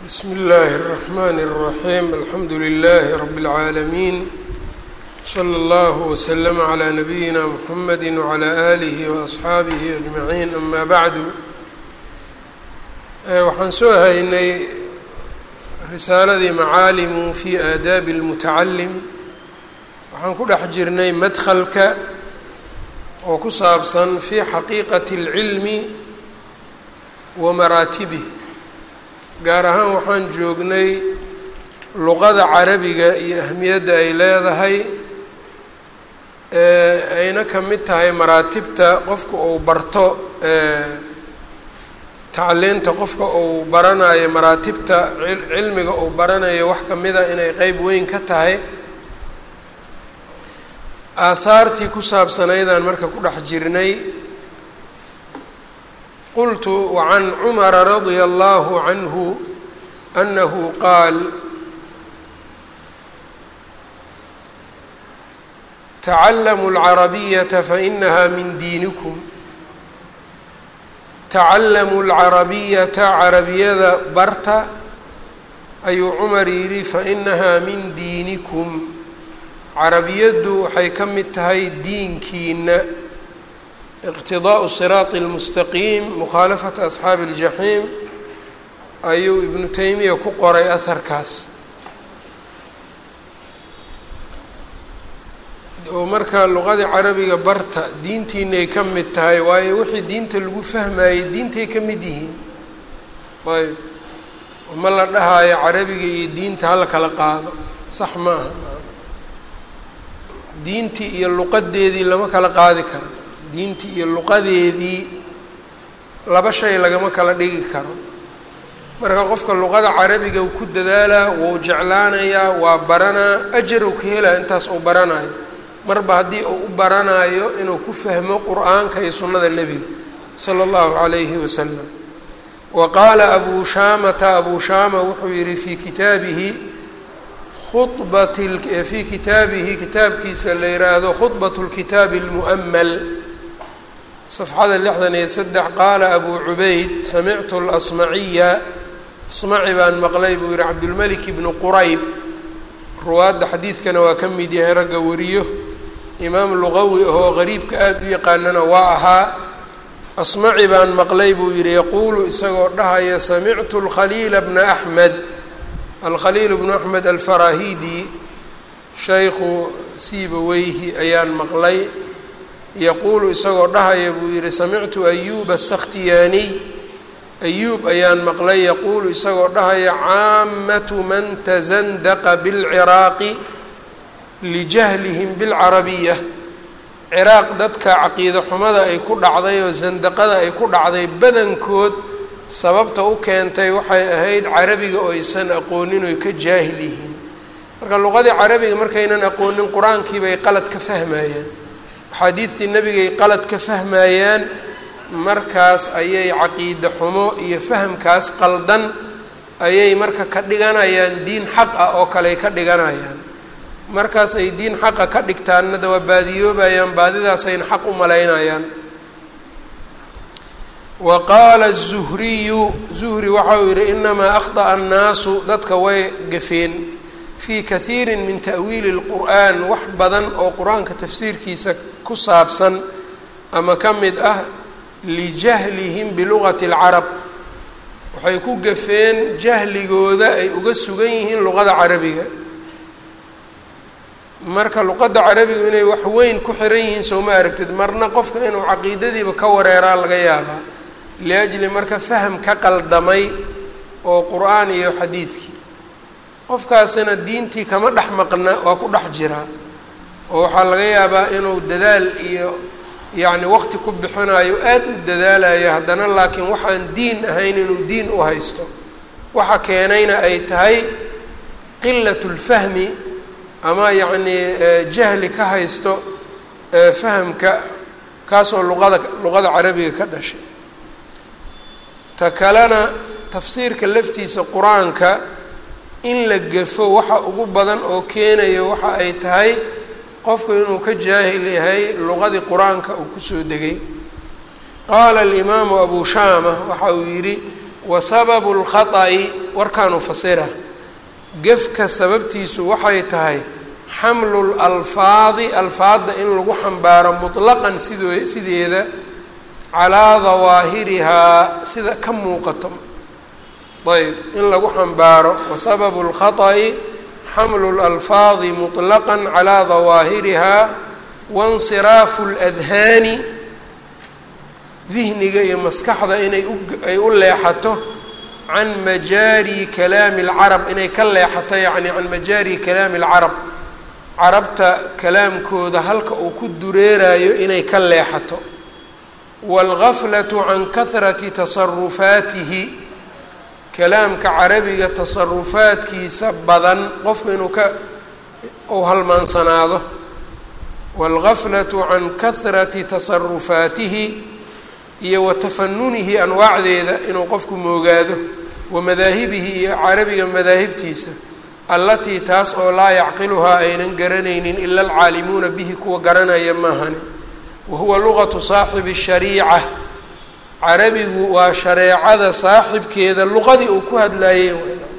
bsm اllaahi الرحmn الرaحيم alxamdu لlh رb العaalمين slى اllه وsلm عlى نabiyina mحamedi وعlى آlih وأصxaabih أجmaعin ama bعdu waxaan soo haynay risaaladii macaalimu fi aadaabi الmutacalim waxaan ku dhex jirnay madklka oo ku saabsan fi xaqiiqaة الcilmi wa maraatibih gaar ahaan waxaan joognay luqada carabiga iyo ahmiyadda ay leedahay ayna ka mid tahay maraatibta qofka uu barto tacliinta qofka uu baranayo maraatibta cilmiga uu baranayo wax kamida inay qeyb weyn ka tahay aahaartii ku saabsanaydaan marka ku dhex jirnay qultu wacan cumara radia allahu canhu anahu qaal tacallamu alcarabiyata fainaha min diinikum tacallamu alcarabiyata carabiyada barta ayuu cumar yidhi fainahaa min diinikum carabiyaddu waxay ka mid tahay diinkiina iqtidaa'u siraati اlmustaqiim mukhaalafata asxaabi اljaxiim ayuu ibnu teymiya ku qoray aharkaas oo marka luqadii carabiga barta diintiinay ka mid tahay waayo wixii diinta lagu fahmayey diintay ka mid yihiin ayb ma la dhahaayo carabiga iyo diinta hala kala qaado sax ma aha diintii iyo luqadeedii lama kala qaadi karo diintii iyo luqadeedii laba shay lagama kala dhigi karo marka qofka luqada carabiga uu ku dadaalaa wuu jeclaanayaa waa baranaa ajar uu ka helaya intaas uu baranayo marba haddii uu u baranayo inuu ku fahmo qur-aanka iyo sunnada nebiga sala allahu calayhi wasalam wa qaala abuu shaamata abuu shaama wuxuu yihi fii kitaabihi khubat fii kitaabihi kitaabkiisa la yihaahdo khudbat lkitaabi اlmu'mal safxada lixdan iyo saddex qaala abuu cubayd samictu lasmaciya asmaci baan maqlay buu yihi cabdulmelik ibnu qurayb ruwaadda xadiidkana waa ka mid yahay ragga wariyo imaam luqawi ahoo qariibka aada u yaqaanana waa ahaa asmaci baan maqlay buu yihi yaquulu isagoo dhahaya samictu lkhaliila bna axmed alkhaliil bnu axmed alfarahidi shaykhu siibaweyhi ayaan maqlay yaquulu isagoo dhahaya buu yihi samictu ayuba asakhtiyaaniy ayuub ayaan maqlay yaquulu isagoo dhahaya caamatu man tasandaqa bilciraaqi lijahlihim bilcarabiya ciraaq dadka caqiida xumada ay ku dhacday oo sandaqada ay ku dhacday badankood sababta u keentay waxay ahayd carabiga oo aysan aqoonin oy ka jaahil yihiin marka luqadii carabiga markaynan aqoonin qur-aankii bay qalad ka fahmayaan axaadiidtii nebigay qalad ka fahmayaan markaas ayay caqiide xumo iyo fahamkaas qaldan ayay marka ka dhiganayaan diin xaq ah oo kaley ka dhiganayaan markaas ay diin xaqa ka dhigtaanna da waa baadiyoobayaan baadidaasayna xaq u malaynayaan wa qaala الzuhriyu zuhri waxa uu yihi inamaa akhطأa annaasu dadka way gafeen fii kahiiri min ta'wiili اlqur'an wax badan oo qur-aanka tafsiirkiisa ku saabsan ama ka mid ah lijahlihim bilugati اlcarab waxay ku gafeen jahligooda ay uga sugan yihiin luqada carabiga marka luqadda carabiga inay wax weyn ku xiran yihiin soo ma aragtid marna qofka inuu caqiidadiiba ka wareeraa laga yaabaa liajli marka faham ka qaldamay oo qur-aan iyo xadiidkii qofkaasina diintii kama dhex maqna waa ku dhex jiraa oo waxaa laga yaabaa inuu dadaal iyo yacni waqti ku bixinayo aada u dadaalayo haddana laakiin waxaan diin ahayn inuu diin u haysto waxa keenayna ay tahay qilat lfahmi ama yacnii jahli ka haysto fahamka kaasoo luqada luqada carabiga ka dhashay ta kalena tafsiirka laftiisa qur-aanka in la gafo waxa ugu badan oo keenayo waxa ay tahay qofku inuu ka jaahil yahay luqadii qur-aanka uu kusoo degay qaala alimaamu abu shaama waxa uu yidhi wa sababu lkhata'i warkaanu fasira gefka sababtiisu waxay tahay xamlu lalfaadi alfaadda in lagu xambaaro mutlaqan sido sideeda calaa dawaahirihaa sida ka muuqato ayb in lagu xambaaro wa sababu lkhata'i xamlu lalfaadi muطlaqa calaa dawaahirihaa waاnsiraafu اladhaani dihniga iyo maskaxda inay ay u leexato can majaari kalaami اlcarab inay ka leexato yacni can majaari kalaami اlcarab carabta kalaamkooda halka uu ku dureerayo inay ka leexato wاlgaflaةu can kahrati tasarufaatihi kalaamka carabiga tasarufaadkiisa badan qofku inuu ka uu halmaansanaado wاlgaflaةu can kahrati tasarufaatihi iyo wa tafanunihi anwaacdeeda inuu qofku moogaado wa madaahibihi iyo carabiga madaahibtiisa allatii taas oo laa yacqiluhaa aynan garanaynin ila alcaalimuuna bihi kuwa garanaya maahani wa huwa luqatu saaxibi الshariica carabigu waa shareecada saaxibkeeda luqadii uu ku hadlaayey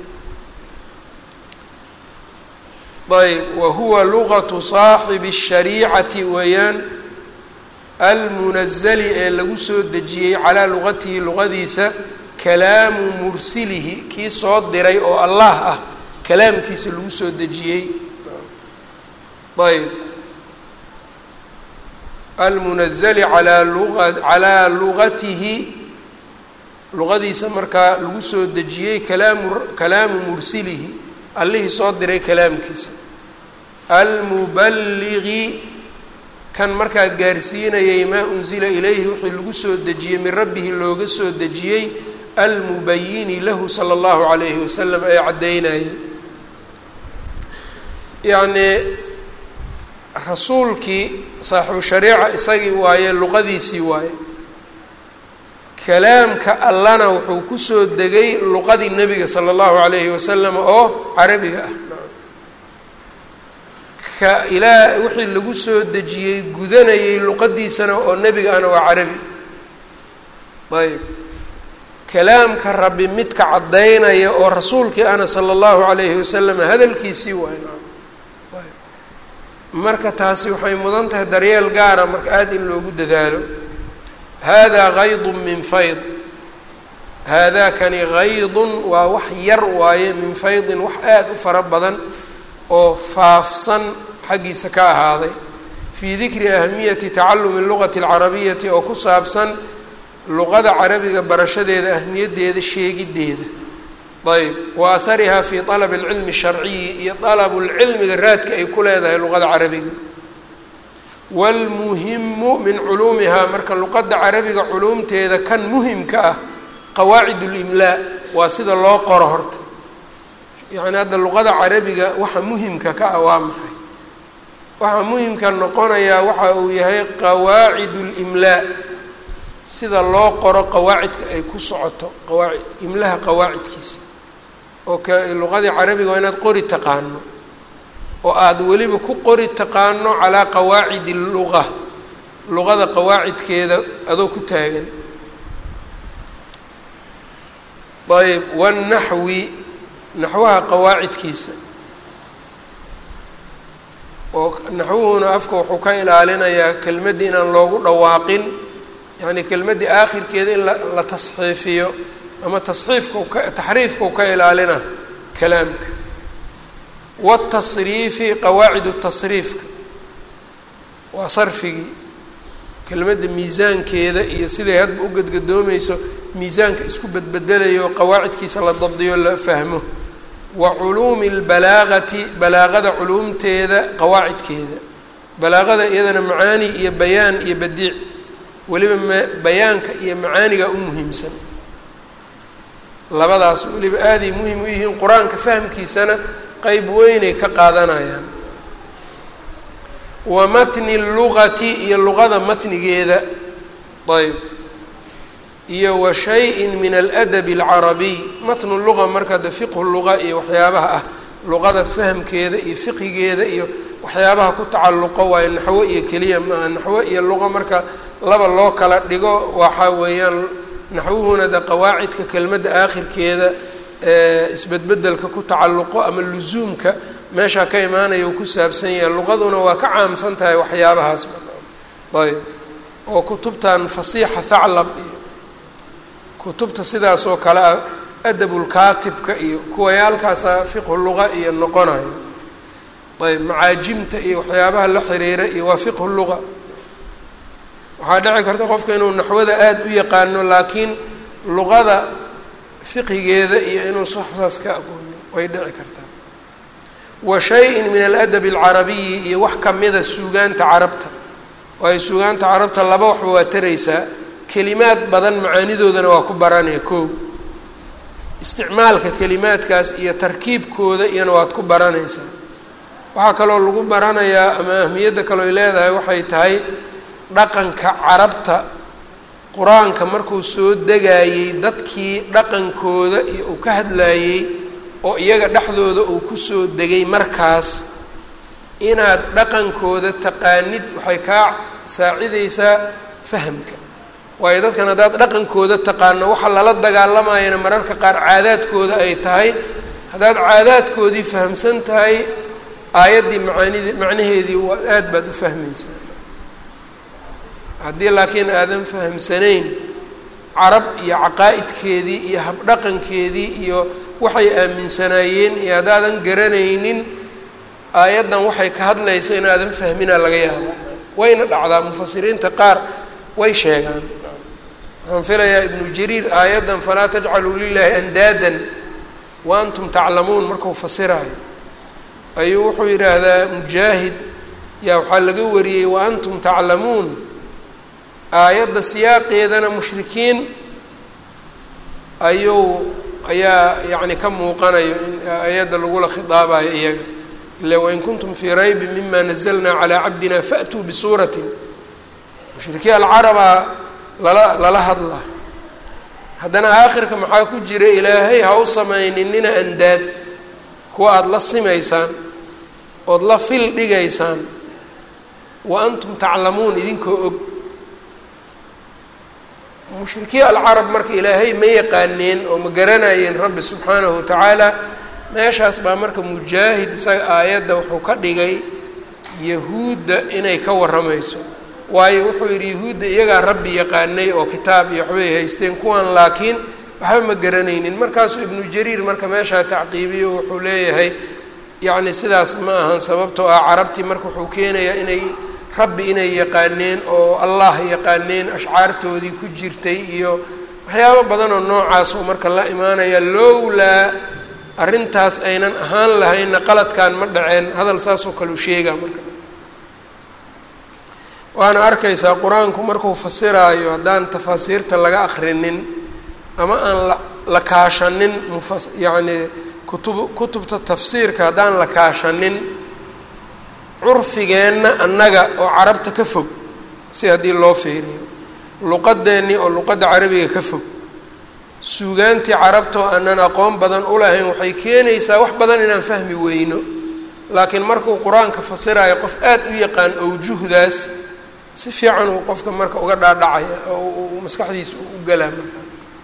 ayb wa huwa luqatu saaxibi الshariicati weeyaan almunazali ee lagu soo dejiyey calaa luqatihi luqadiisa kalaamu mursilihi kii soo diray oo allah ah kalaamkiisa lagu soo dejiyey ayb almunazali alaa lua calaa luqatihi luqadiisa markaa lagu soo dejiyey kalaamu kalaamu mursilihi allihii soo diray kalaamkiisa almubaligi kan markaa gaarsiinayay maa unsila ilayhi wixii lagu soo dejiyey min rabbihi looga soo dejiyey almubayini lahu sala allahu calayhi wasalam ee caddaynayay yacnii rasuulkii saaxibu shariica isagii waaye luqadiisii waaye kalaamka allana wuxuu kusoo degay luqadii nebiga sala allahu calayhi wasalam oo carabiga ah ka ilaa wixii lagu soo dejiyey gudanayay luqadiisana oo nebiga ana waa carabi ayb kalaamka rabbi midka caddaynaya oo rasuulkii ana sala allahu calayhi wasalam hadalkiisii waay marka taasi waxay mudan tahay daryeel gaara marka aada in loogu dadaalo haadaa kaydun min fayd haadaa kani kaydun waa wax yar waaye min faydin wax aada u fara badan oo faafsan xaggiisa ka ahaaday fii dikri ahamiyati tacalumi lugati alcarabiyati oo ku saabsan luqada carabiga barashadeeda ahmiyaddeeda sheegiddeeda ayb wa aharihaa fi alabi alcilmi sharciyi iyo dalabulcilmiga raadka ay ku leedahay luqada carabiga waalmuhimu min culuumihaa marka luqadda carabiga culuumteeda kan muhimka ah qawaacid ulimlaa waa sida loo qoro horta yacni hadda luqada carabiga waxa muhimka ka ah waa maxay waxaa muhimka noqonayaa waxa uu yahay qawaacid ulimlaa sida loo qoro qawaacidka ay ku socoto qawaaci imlaha qawaacidkiisa oo ka luqadii carabiga waa inaad qori taqaano oo aada weliba ku qori taqaano calaa qawaacidi luqa luqada qawaacidkeeda adoo ku taagan ayb wanaxwi naxwaha qawaacidkiisa oo naxwuhuna afka wuxuu ka ilaalinayaa kelmaddii inaan loogu dhawaaqin yacni kelmaddii aakhirkeeda in la la tasxiifiyo ama tasxiifkau ka taxriifkau ka ilaalina kalaamka watasriifi qawaacid tasriifka waa sarfigii kelmadda miisaankeeda iyo siday hadba u gadgadoomayso miisaanka isku bedbedelayo qawaacidkiisa la dabdiyo la fahmo wa culuumi lbalaagati balaaqada culuumteeda qawaacidkeeda balaaqada iyadana macaani iyo bayaan iyo badiic weliba ma bayaanka iyo macaaniga u muhiimsan labadaas weliba aaday muhim u yihiin qur-aanka fahmkiisana qeyb weynay ka qaadanayaan wa matni lugati iyo luqada matnigeeda ayb iyo wa shay-in min aladabi alcarabiy matnu luqa marka de fiqhu luqa iyo waxyaabaha ah luqada fahamkeeda iyo fiqigeeda iyo waxyaabaha ku tacalluqo waayo naxwo iyo keliya maaha naxwo iyo luqa marka laba loo kala dhigo waxa weeyaan naxwuhuna de qawaacidka kelmadda aakhirkeeda isbedbedelka ku tacalluqo ama lusuumka meeshaa ka imaanaya uu ku saabsan yahay luqaduna waa ka caamsan tahay waxyaabahaas ayb oo kutubtan fasiixa thaclab iyo kutubta sidaas oo kale ah adabulkaatibka iyo kuwayaalkaasa fiqhu luqa iyo noqonayo ayb macaajimta iyo waxyaabaha la xiriira iyo waa fiqhu luqa waxaa dhici karta qofka inuu naxwada aada u yaqaano laakiin luqada fiqigeeda iyo inuu saxsaas ka aqoonin way dhici kartaa wa shay-in min aladabi alcarabiyi iyo wax kamida suugaanta carabta waayo suugaanta carabta laba waxba waa taraysaa kelimaad badan macaanidoodana waa ku baranaya kow isticmaalka kelimaadkaas iyo tarkiibkooda iyana waad ku baranaysaa waxaa kaloo lagu baranayaa ama ahmiyadda kaloo ay leedahay waxay tahay dhaqanka carabta qur-aanka markuu soo degayey dadkii dhaqankooda iyo uu ka hadlayey oo iyaga dhexdooda uu kusoo degay markaas inaad dhaqankooda taqaanid waxay kaa saacidaysaa fahamka waayo dadkan haddaad dhaqankooda taqaano waxa lala dagaalamayana mararka qaar caadaadkooda ay tahay haddaad caadaadkoodii fahamsan tahay aayaddii macaanid macnaheedii waa aada baad u fahmaysaa haddii laakiin aadan fahamsanayn carab iyo caqaa'idkeedii iyo habdhaqankeedii iyo waxay aaminsanaayeen iyo haddaadan garanaynin aayaddan waxay ka hadlaysa inaadan fahminaa laga yaaba wayna dhacdaa mufasiriinta qaar way sheegaan waxaan filayaa ibnu jariir aayaddan falaa tajcaluu lilaahi andaadan wa antum taclamuun markuu fasiraayo ayuu wuxuu yidhaahdaa mujaahid yaa waxaa laga wariyey wa antum taclamuun aayadda siyaaqeedana mushrikiin ayuu ayaa yacni ka muuqanayo in aayadda lagula khidaabayo iyaga ila wain kuntum fii raybin mima nazalnaa calaa cabdina faatuu bisuuratin mushrikiin alcarabaa lala lala hadla haddana aakhirka maxaa ku jira ilaahay ha u samayninina andaad kuwa aada la simaysaan ood la fil dhigaysaan wa antum taclamuun idinkoo og mushrikiin alcarab marka ilaahay ma yaqaaneen oo ma garanayeen rabbi subxaanahu watacaala meeshaas baa marka mujaahid isaga aayadda wuxuu ka dhigay yahuudda inay ka warramayso waayo wuxuu yidhi yahuudda iyagaa rabbi yaqaanay oo kitaab iyo waxbay haysteen kuwan laakiin waxba ma garanaynin markaasuu ibnu jariir marka meeshaa tacqiibiyo wuxuu leeyahay yacni sidaas ma ahan sababtoo ah carabtii marka wuxuu keenayaa inay rabbi inay yaqaaneen oo allah yaqaaneen ashcaartoodii ku jirtay iyo waxyaabo badan oo noocaasoo marka la imaanaya lowlaa arrintaas aynan ahaan lahaynna qaladkan ma dhaceen hadal saasoo kale u sheegaa marka waana arkaysaa qur-aanku markuu fasiraayo haddaan tafaasiirta laga akrinin ama aan la la kaashanin mufa yacni kutub kutubta tafsiirka haddaan la kaashanin curfigeenna annaga oo carabta ka fog si haddii loo fiiriyo luqadeennii oo luqadda carabiga ka fog suugaantii carabta oo aanan aqoon badan u lahayn waxay keenaysaa wax badan inaan fahmi weyno laakiin markuu qur-aanka fasiraayo qof aada u yaqaan owjuhdaas si fiican uu qofka marka uga dhaadhacaya oo maskaxdiisa u galaa marka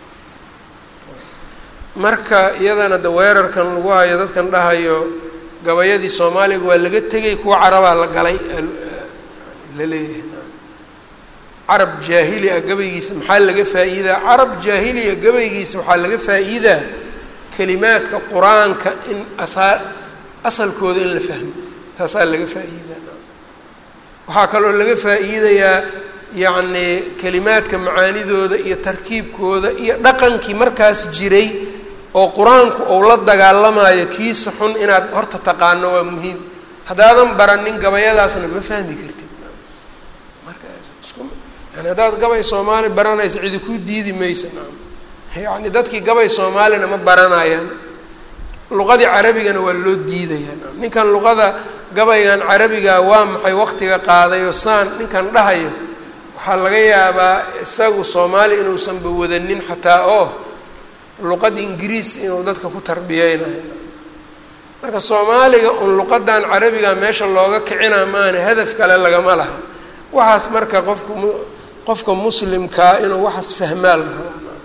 marka iyadana de weerarkan lagu hayo dadkan dhahayo gabayadii soomaaliga waa laga tegay kuwa carabaa la galay la leeyahay carab jaahili ah gabaygiisa maxaa laga faa-iidaa carab jaahiliya gabaygiisa waxaa laga faa-iidaa kelimaadka qur-aanka in asaa asalkooda in la fahmo taasaa laga faa-iidaa waxaa kaloo laga faa-iidayaa yacni kelimaadka macaanidooda iyo tarkiibkooda iyo dhaqankii markaas jiray oo qur-aanku ou la dagaalamayo kiisa xun inaad horta taqaano waa muhiim haddaadan baranin gabayadaasna ma fahmi kartid yani haddaad gabay soomaali baranaysa cidi kuu diidi maysa yani dadkii gabay soomaalina ma baranayaan luqadii carabigana waa loo diidayaa ninkan luqada gabaygan carabiga waa maxay waqtiga qaadayo saan ninkan dhahayo waxaa laga yaabaa isagu soomaali inuusanba wadanin xataa oo luqad ingiriis inuu dadka ku tarbiyeynayo marka soomaaliga un luqadan carabiga meesha looga kicina maana hadaf kale lagama laha waxaas marka qofku qofka muslimkaa inuu waxaas fahmaa la rabaa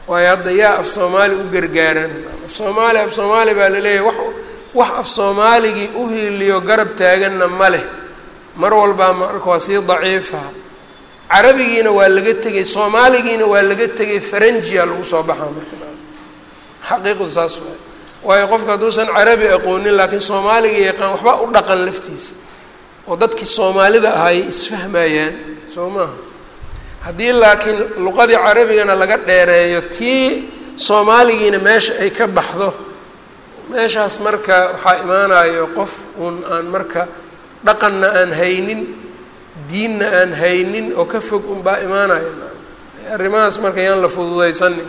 waayo hadda yaa af soomaali u gargaaran af soomaali af soomaali baa laleeyahay wax wax af soomaaligii u hiiliyo garab taaganna ma leh mar walbaa marka waa sii daciifa carabigiina waa laga tegay soomaaligiina waa laga tegay faranjiya lagu soo baxaa marka xaqiiqdu saas waay waayo qofka hadduusan carabi aqoonin laakiin soomaaliga yaqaan waxba u dhaqan laftiisa oo dadkii soomaalida ahaayay isfahmayaan soo maaha haddii laakiin luqadii carabigana laga dheereeyo tii soomaaligiina meesha ay ka baxdo meeshaas marka waxaa imaanayo qof uun aan marka dhaqanna aan haynin diinna aan haynin oo ka fog unbaa imaanaya arrimahaas marka yaan la fududaysanin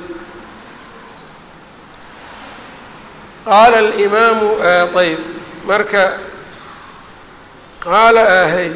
qaala alimaamu ayb marka qaala ahay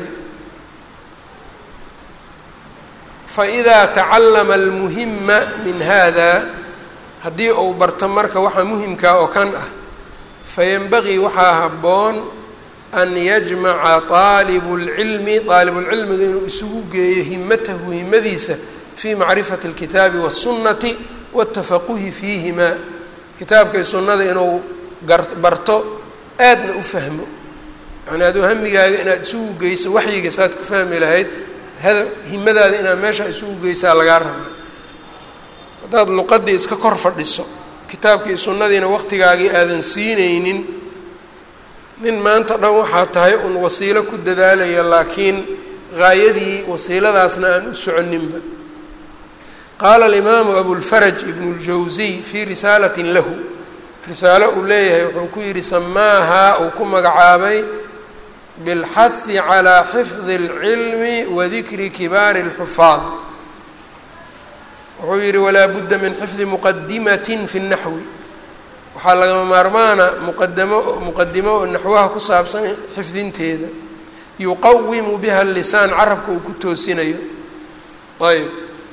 faidaa tacallama almuhima min hada haddii uu barto marka waxa muhimkaa oo kan ah fayanbagii waxaa habboon an yajmaca taalibu lcilmi aalibulcilmiga inuu isugu geeyo himatahu himadiisa fii macrifati اlkitaabi waالsunnati wاtafaquhi fiihimaa kitaabka iyo sunnada inuu gar barto aadna u fahmo yani aduu hamigaaga inaad isugu geyso waxyiga saad ku fahmi lahayd hada himadaada inaad meesha isugu geysaa lagaa raba haddaad luqadii iska kor fadhiso kitaabka iyo sunnadiina waqtigaagii aadan siinaynin nin maanta dhan waxaa tahay un wasiilo ku dadaalaya laakiin gaayadii wasiiladaasna aan u soconinba qaala alimaamu abulfaraj ibnu ljawsiy fii risaalatin lahu risaalo uu leeyahay wuxuu ku yidhi samaahaa uu ku magacaabay bilxahi calaa xifdi اlcilmi wa dikri kibaari اlxufaad wuxuu yidhi walaa budda min xifdi muqadimatin fi اnaxwi waxaa lagama maarmaana muqadamo muqadimo oo naxwaha ku saabsan xifdinteeda yuqawimu biha lisaan carabka uu ku toosinayo ayb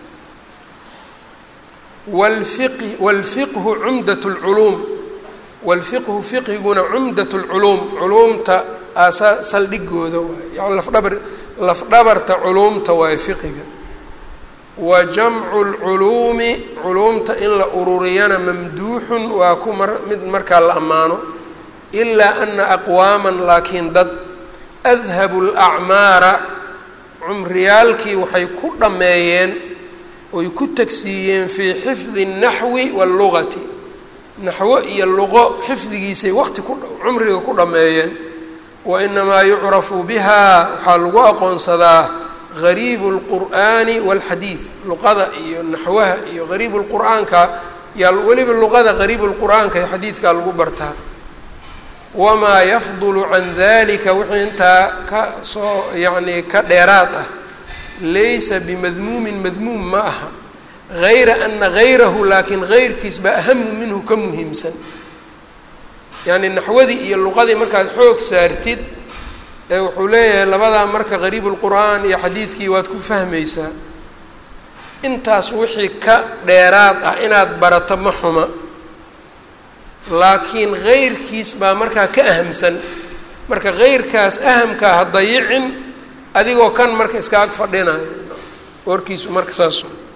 wlfiqi wاlfiqhu cumdat اlculuum wاlfiqhu fiqiguna cumdat اlculuum culuumta aasaa saldhigooda waay yani lafdhabar lafdhabarta culuumta waaye fiqiga wa jamcu lculuumi culuumta in la ururiyana mamduuxun waa ku mar mid markaa la ammaano ilaa ana aqwaaman laakiin dad adhabu lacmaara cumriyaalkii waxay ku dhammeeyeen oy ku tagsiiyeen fii xifdi اnaxwi wاllugati naxwo iyo luqo xifdigiisay waqti ku cumriga ku dhammeeyeen wa inamaa yucrafu biha waxaa lagu aqoonsadaa gariibu اlqur'aani wاlxadiid luqada iyo naxwaha iyo gariibu lqur'aanka yaa weliba luqada gariibu lqur'aanka iyo xadiidkaa lagu bartaa wamaa yafdulu can dalika wixii intaa ka soo yacni ka dheeraad ah laysa bimadmuumin madmuum ma aha gayra ana gayrahu laakiin gayrkiis baa ahamu minhu ka muhiimsan yacni naxwadii iyo luqadii markaad xoog saartid ee wuxuu leeyahay labadaa marka gariibu lqur'aan iyo xadiidkii waad ku fahmaysaa intaas wixii ka dheeraad ah inaad barato ma xuma laakiin gayrkiis baa markaa ka ahamsan marka gayrkaas ahamkaa ha dayicin adigoo kan marka iska ag fadhinayo warkiisu marka saas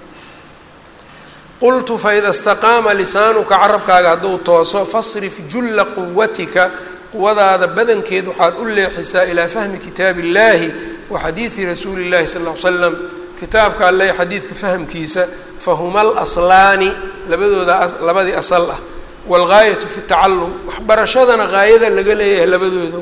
qultu faida istaqaama lisaanuka carabkaaga hadduu tooso fasrif julla quwatika quwadaada badankeed waxaad u leexisaa ilaa fahmi kitaabi illaahi wa xadiidi rasuuli llahi sal ll ly slam kitaabka alle xadiidka fahamkiisa fahuma alaslaani labadooda labadii asal ah waalgaayatu fi tacallum waxbarashadana gaayada laga leeyahay labadooda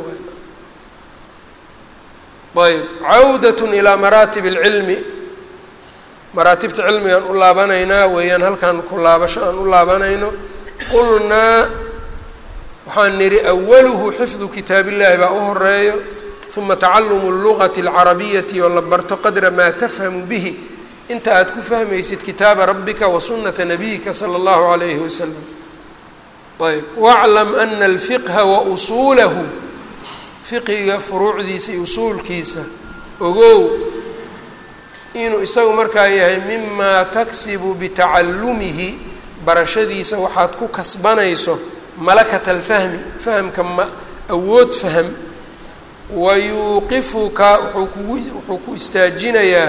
ayb cawdat ilaa maraatib اlcilmi maraatibta cilmigaan u laabanaynaa weeyaan halkan ku laabasho aan u laabanayno qulnaa waxaan nidhi awaluhu xifdu kitaab illahi baa u horeeyo uma tacalumu اlugati اlcarabiyati oo la barto qadra maa tafhamu bihi inta aad ku fahmaysid kitaaba rabbika wa sunata nabiyika salى اllahu alayhi wasalam ayb waclam ana alfiqha wa usuulahu fiqiga furuucdiisa iyo usuulkiisa ogow inuu isagu markaa yahay mimaa taksibu bitacallumihi barashadiisa waxaad ku kasbanayso malakata alfahmi fahamka ma awood faham wa yuuqifuka wuxuu kugu wuxuu ku istaajinayaa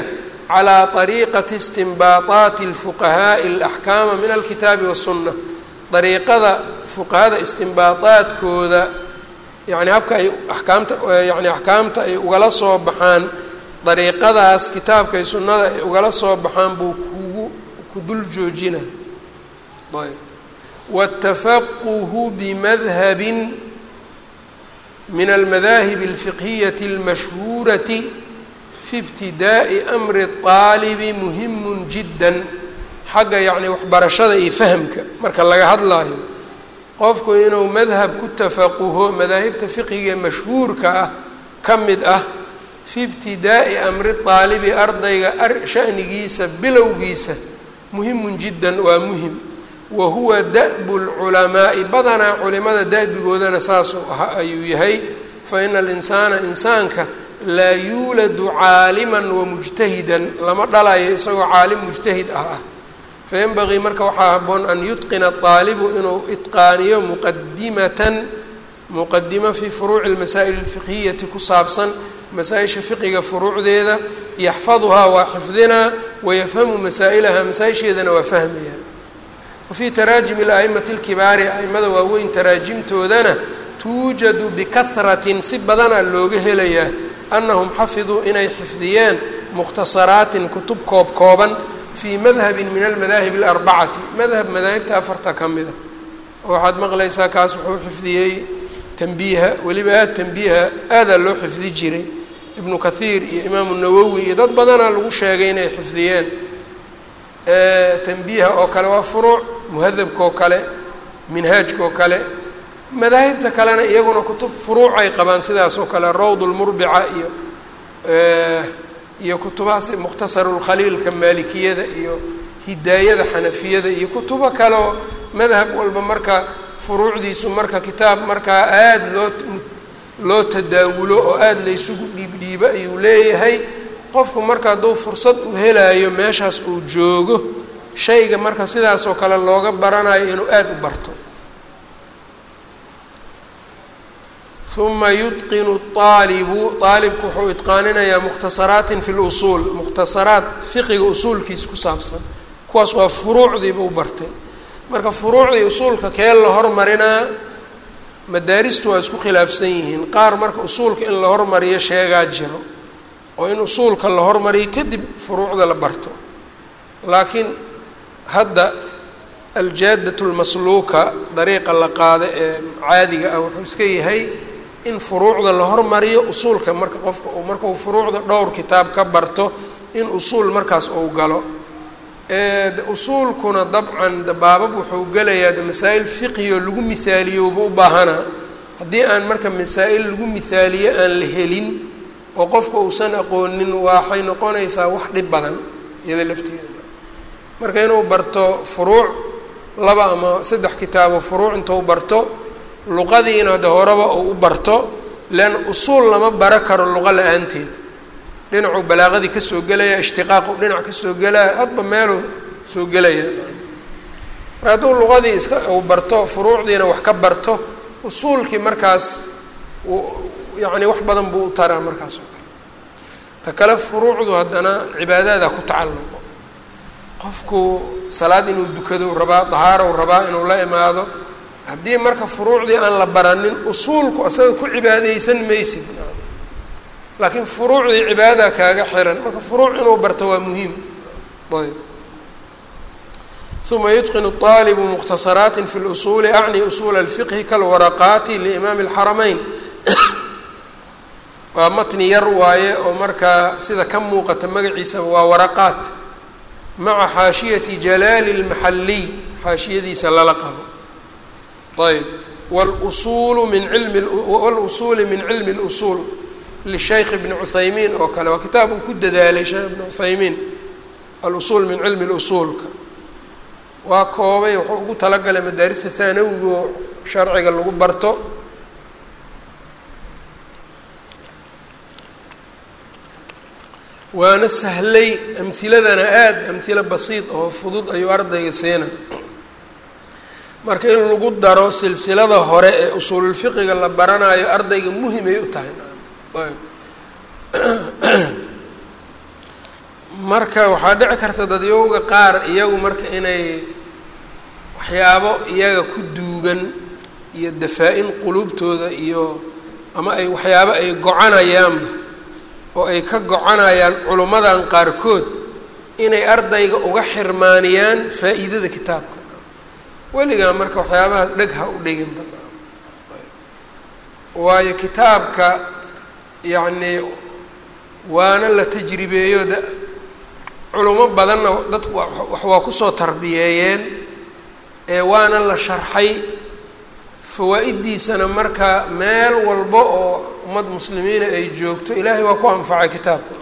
calaa طariiqati istinbaataati اlfuqahaaءi اlaxkaama min alkitaabi waالsunna dariiqada fuqahada istinbaadaadkooda yani habka ay akaamta yani axkaamta ay ugala soo baxaan dariiqadaas kitaabka iyo sunnada ay ugala soo baxaan buu kugu ku dul joojina ayb wاtafaquhu bimadhabin min almadaahibi اlfiqhiyati اlmashhuurati fi ibtidaa'i amri الطaalibi muhimu jidda xagga yacni waxbarashada iyo fahamka marka laga hadlaayo qofku inuu madhab ku tafaquho madaahibta fiqiga mashhuurka ah ka mid ah fi ibtidaa'i amri daalibi ardayga shanigiisa bilowgiisa muhimun jiddan waa muhim wa huwa da'bu lculamaa'i badanaa culimada da'bigoodana saasuu aha ayuu yahay fa ina alinsaana insaanka laa yuuladu caaliman wamujtahidan lama dhalayo isagoo caalim mujtahid ah ah fayanbagii marka waxaa haboon an yutqina aalibu inuu itqaaniyo muqadimatan muqadimo fii furuuci lmasaa'il alfiqhiyati ku saabsan masaa-isha fiqiga furuucdeeda yaxfaduhaa waa xifdinaa wayafhamu masaa'ilaha masaa-isheedana waa fahmaya wa fii taraajimi la'imati lkibaari a'imada waaweyn taraajimtoodana tuujadu bikahratin si badana looga helayaa annahum xafiduu inay xifdiyeen mukhtasaraatin kutub koob kooban fii madhabin min almadaahib alarbacati madhab madaahibta afarta ka mida oo waxaad maqlaysaa kaas wuxuu xifdiyey tanbiiha weliba aada tanbiiha aadaa loo xifdi jiray ibnu kathiir iyo imaamu nawowi iyo dad badanaa lagu sheegay inay xifdiyeen tanbiiha oo kale waa furuuc muhadabka oo kale minhaajka oo kale madaahibta kalena iyaguna kutub furuuc ay qabaan sidaas oo kale rawd lmurbica iyo iyo kutubahaas mukhtasaru lkhaliilka maalikiyada iyo hidaayada xanafiyada iyo kutubo kaleoo madhab walba marka furuucdiisu marka kitaab markaa aada loo loo tadaawulo oo aada laysugu dhiibdhiibo ayuu leeyahay qofku marka hadduu fursad u helaayo meeshaas uu joogo shayga marka sidaasoo kale looga baranayo inuu aada u barto uma yutqinu aalibu aalibku wuxuu itqaaninayaa mukhtasaraatin fi lusuul mukhtasaraat fiqiga usuulkiisa ku saabsan kuwaas waa furuucdiiba u bartay marka furuucdii usuulka kee la hormarinaa madaaristu waa isku khilaafsan yihiin qaar marka usuulka in la hormariyo sheegaa jiro oo in usuulka la hormariyo kadib furuucda la barto laakiin hadda aljaadat lmasluuka dariiqa la qaado ee caadiga ah wuxuu iska yahay in furuucda la hormariyo usuulka marka qofka uu markau furuucda dhowr kitaab ka barto in usuul markaas uu galo usuulkuna dabcan baabab wuxuu gelayaa de masaa-il fiqiyo lagu mihaaliyouba u baahanaa haddii aan marka masaa-il lagu mihaaliyo aan la helin oo qofka uusan aqoonin waxay noqonaysaa wax dhib badan iyada lafteeda marka inuu barto furuuc laba ama saddex kitaabo furuuc intuu barto luqadiina de horeba uu u barto leanna usuul lama bara karo luqa la-aanteed dhinacuu balaaqadii kasoo gelaya ishtiqaaqu dhinac kasoo gelaya hadba meeluu soo gelaya mar hadduu luqadii iska uu barto furuucdiina wax ka barto usuulkii markaas yacni wax badan buu u taraa markaas oo kale ta kale furuucdu haddana cibaadaada ku tacalluqo qofku salaad inuu dukado rabaa dahaaro rabaa inuu la imaado haddii marka furuucdii aan la baranin usuulku asaga ku cibaadeysan maysid laakiin furuucdii cibaadada kaaga xiran marka furuuc inuu barto waa muhiim ayb uma yutqinu طaalibu mukhtasaraati fi اlusuuli acni usuula اlfiqhi kalwaraqaati liimaami اlxarameyn waa matni yar waaye oo markaa sida ka muuqata magaciisaba waa waraqaat maca xaashiyati jalaali اlmaxaliy xaashiyadiisa lala qabo ayb wاlusuulu min ilmi wاlusuuli min cilmi اlusuul lishaykh ibni cuthaymiin oo kale waa kitaab uu ku dadaalay sheekh ibni cuthaymiin alusuul min cilmi اlusuulka waa koobay wuxuu ugu talagalay madaarista haanawiga oo sharciga lagu barto waana sahlay amhiladana aada amhilo basiid oo fudud ayuu ardayga siina marka in lagu daro silsilada hore ee usuululfiqiga la baranayo ardayga muhimay u tahay ayb marka waxaa dhici karta dadyowga qaar iyagu marka inay waxyaabo iyaga ku duugan iyo dafaa-in quluubtooda iyo ama ay waxyaabo ay gocanayaanba oo ay ka gocanayaan culummadan qaarkood inay ardayga uga xirmaaniyaan faa-iidada kitaabka weligaa marka waxyaabahaas dheg ha u dhigin ba waayo kitaabka yacnii waana la tajribeeyo da culimo badanna dad wax waa kusoo tarbiyeeyeen ee waana la sharxay fawaa-iddiisana marka meel walba oo ummad muslimiina ay joogto ilaahay waa ku anfacay kitaabka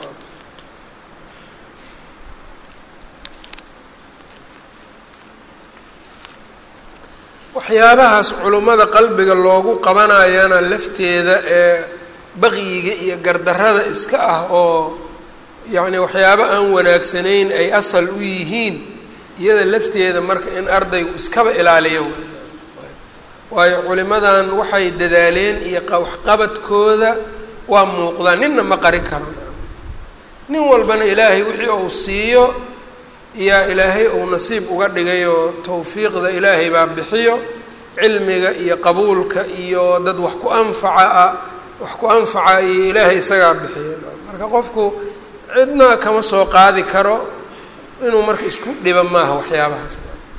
waxyaabahaas culummada qalbiga loogu qabanayana lafteeda ee baqyiga iyo gardarrada iska ah oo yacni waxyaabo aan wanaagsanayn ay asal u yihiin iyada lafteeda marka in ardaygu iskaba ilaaliyo waayo culimadan waxay dadaaleen iyo waxqabadkooda waa muuqdaa ninna ma qari karo nin walbana ilaahay wixii uu siiyo yaa ilaahay uu nasiib uga dhigay oo tawfiiqda ilaahay baa bixiyo cilmiga iyo qabuulka iyo dad wax ku anfaca ah wax ku anfaca iyo ilaahay isagaa bixiya marka qofku cidna kama soo qaadi karo inuu marka isku dhiba maaha waxyaabahaas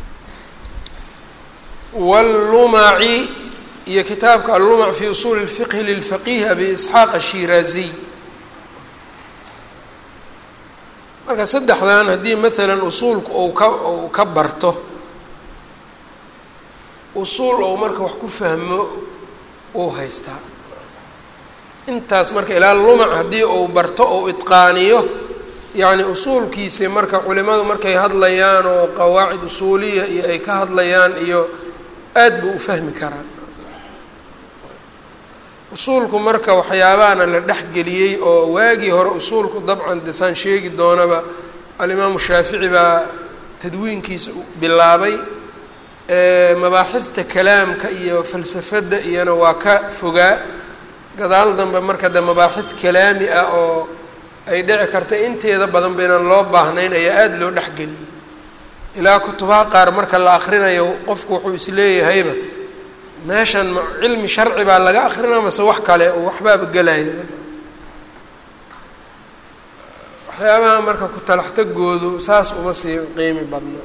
wاllumaci iyo kitaabka allumac fi usuuli اlfiqhi lilfaqih abi isxaaq ashiraaziy marka saddexdan haddii maalan usuulku ou ka ou ka barto usuul ou marka wax ku fahmo uu haystaa intaas marka ilaa lumac haddii uu barto ou itqaaniyo yacni usuulkiisi marka culimadu markay hadlayaan oo qawaacid usuuliya iyo ay ka hadlayaan iyo aad buu u fahmi karaa usuulku marka waxyaabaana la dhexgeliyey oo waagii hore usuulku dabcan desaan sheegi doonaba alimaamu shaafici baa tadwiinkiisa bilaabay mabaaxifta kalaamka iyo falsafadda iyona waa ka fogaa gadaal dambe marka de mabaaxif kalaami ah oo ay dhici karta inteeda badan ba inaan loo baahnayn ayaa aada loo dhexgeliyey ilaa kutubaha qaar marka la akrinayo qofku wuxuu isleeyahayba meeshan ma cilmi sharci baa laga akrinaa mase wax kale oo waxbaaba gelaya waxyaabaha marka ku talaxtagoodu saas uma sii qiimi badna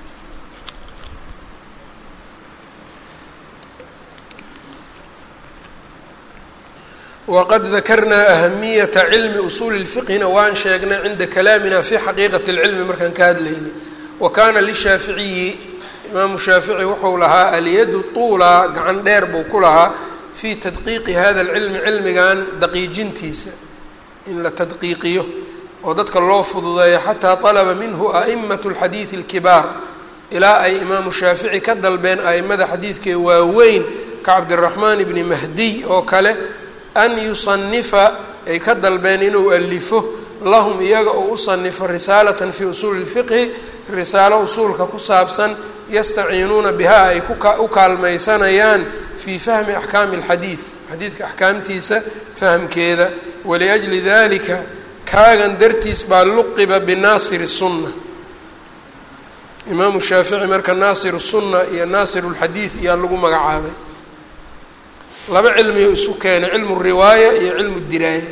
waqad dakarnaa ahamiyata cilmi usuuli اlfiqhina waan sheegnay cinda kalaamina fi xaqiiqati اlcilmi markaan ka hadlaynay wa kaana lishaaficiyi imaamu shaafici wuxuu lahaa alyadu tuula gacan dheer buu ku lahaa fii tadqiiqi hada alcilmi cilmigan daqiijintiisa in la tadqiiqiyo oo dadka loo fududeeyo xataa طalaba minhu a'imat اlxadiidi اlkibaar ilaa ay imaamu shaafici ka dalbeen a'imada xadiidkee waaweyn ka cabdiraxmaan ibni mahdiy oo kale an yusanifa ay ka dalbeen inuu alifo lahum iyaga oo u sanifo risaalatan fii usuuli اlfiqhi risaalo usuulka ku saabsan yastaciinuuna bihaa ay u kaalmaysanayaan fii fahmi axkaami اlxadiid xadiidka axkaamtiisa fahmkeeda waliajli dalika kaagan dartiis baa luqiba binaasir الsunna imaamu shaafici marka naasir الsunna iyo naasir اlxadiid iyaa lagu magacaabay laba cilmiyo isu keenay cilmu riwaaya iyo cilmu diraaya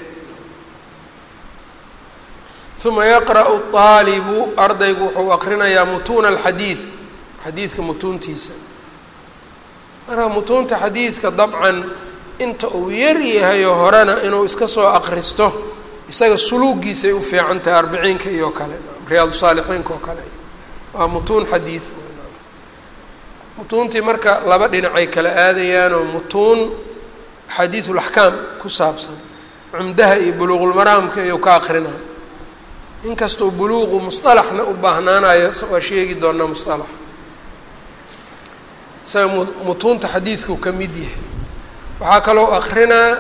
uma yaqra'u aalibu ardaygu wuxuu aqrinayaa mutuuna alxadiid xadiidka mutuuntiisa marka mutuunta xadiidka dabcan inta uu yar yahayo horena inuu iska soo aqristo isaga suluugiisay u fiican tahay arbiciinka iyo kale riyaadu saalixiinka oo kale waa mutuun xadiid mutuuntii marka laba dhinacay kala aadayaanoo mutuun xadiidu laxkaam ku saabsan cumdaha iyo buluuqulmaraamka iyuu ka aqrinaa inkastoo buluuqu musطalaxna u baahnaanayo waa sheegi doonaa musطalax isaga mutuunta xadiidkuu ka mid yahay waxaa kaloo akrinaa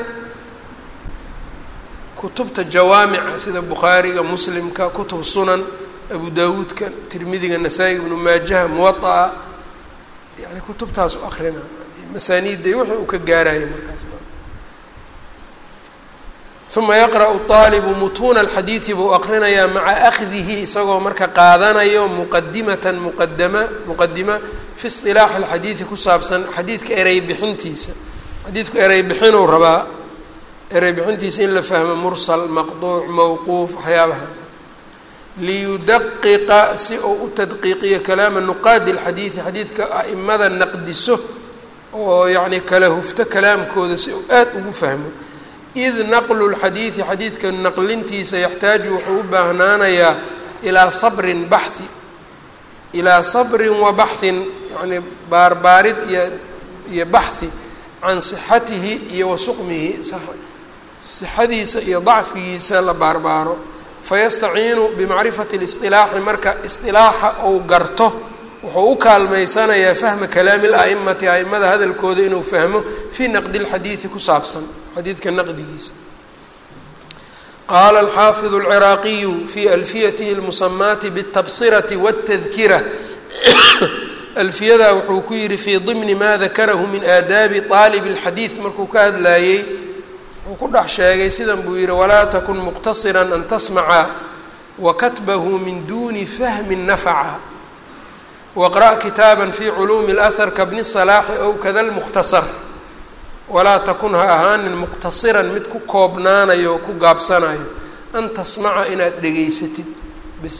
kutubta jawaamica sida bukhaariga muslimka kutub sunan abu dawuudka tirmidiga nasaa-iga ibnu maajaha muwaطa'a yani kutubtaas u akrinaa masaaniidda iyo wixii uu ka gaaraya markaas uma yaqra'u طaalibu mutuuna alxadiidi buu aqrinayaa maca akhdihi isagoo marka qaadanayo muqadimatan muqadama muqadima fi isilaaxi alxadiidi ku saabsan xadiidka erey bixintiisa xadiidku erey bixinuu rabaa erey bixintiisa in la fahmo mursal maqduuc mawquuf waxyaabaha liyudaqiqa si uu u tadqiiqiyo kalaama nuqaadi alxadiidi xadiidka a'imada naqdiso oo yacni kala hufto kalaamkooda si uu aada ugu fahmo id naqlu lxadiidi xadiidka naqlintiisa yaxtaaju wuxuu u baahnaanayaa ilaa sabrin baxhi ilaa sabrin wa baxhin yacni baarbaarid iyo iyo baxhi can sixatihi iyo wa suqmihi sixadiisa iyo dacfigiisa la baarbaaro fayastaciinu bimacrifati lisilaaxi marka isilaaxa uu garto wuxuu u kaalmaysanayaa fahma kalaami la'imati a'imada hadalkooda inuu fahmo fii naqdi lxadiidi ku saabsan xadiidka naqdigiisa qaala alxaafidu alciraaqiyu fii alfiyatihi almusamaati biاltabsirati waاtadkira alfiyadaa wuxuu ku yihi fii dimni ma dakarahu min aadaabi طaalibi اlxadiid markuu ka hadlaayey wuxuu ku dhex sheegay sidan buu yihi walaa takun muqtasira an tasmaca wakatbahu min duni fahmi nafaca waqra' kitaaba fi culuumi اlahar kabni salaaxi ow kada lmukhtasar walaa takun ha ahaanin muqtasiran mid ku koobnaanayo o ku gaabsanayo an tasmaca inaad dhegaysatid bis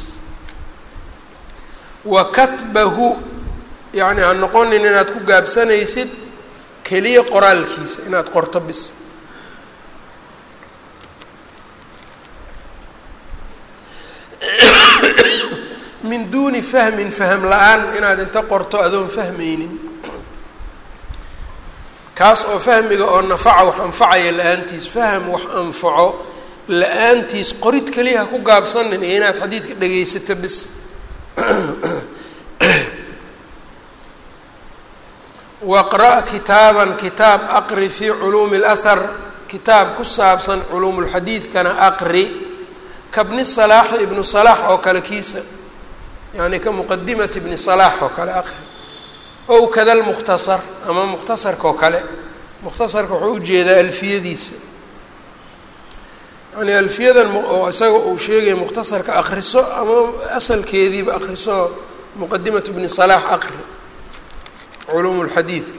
wa katbahu yacni ha noqonin inaad ku gaabsanaysid keliya qoraalkiisa inaad qorto bis min duuni fahmin fahm la-aan inaad inta qorto adoon fahmaynin kaas oo fahmiga oo nafaca wax anfacaya la-aantiis fahm wax anfaco la-aantiis qorid keliya ha ku gaabsanin iyo inaad xadiidka dhegaysato bis waqra' kitaaban kitaab aqri fii culuumi اlahar kitaab ku saabsan culuumulxadiidkana aqri kabni salaaxi ibnu salaax oo kale kiisa yani ka muqadimati ibni salaax oo kale aqri ow kada lmukhtasar ama mukhtasarka oo kale mukhtasarka wuxuu ujeedaa alfiyadiisa yani alfiyadan oo isaga uu sheegaya mukhtasarka akriso ama asalkeediiba akriso muqadimatu ibni salaax aqri culuum lxadiidka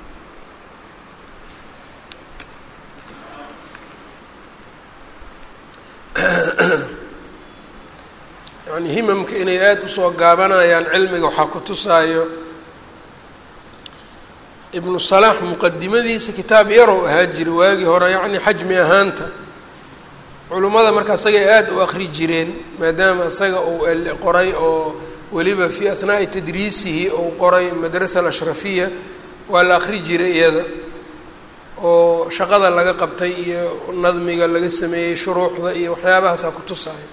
yani himamka inay aada usoo gaabanayaan cilmiga waxaa ku tusaayo ibnu salaax muqadimadiisa kitaab yarow ahaa jira waagii hore yacni xajmi ahaanta culummada marka isagay aada u akri jireen maadaama isaga uu qoray oo weliba fii ahnaa'i tadriisihi uu qoray madrasa alashrafiya waa la akri jiray iyada oo shaqada laga qabtay iyo nadmiga laga sameeyey shuruuxda iyo waxyaabahaasaa ku tusaayo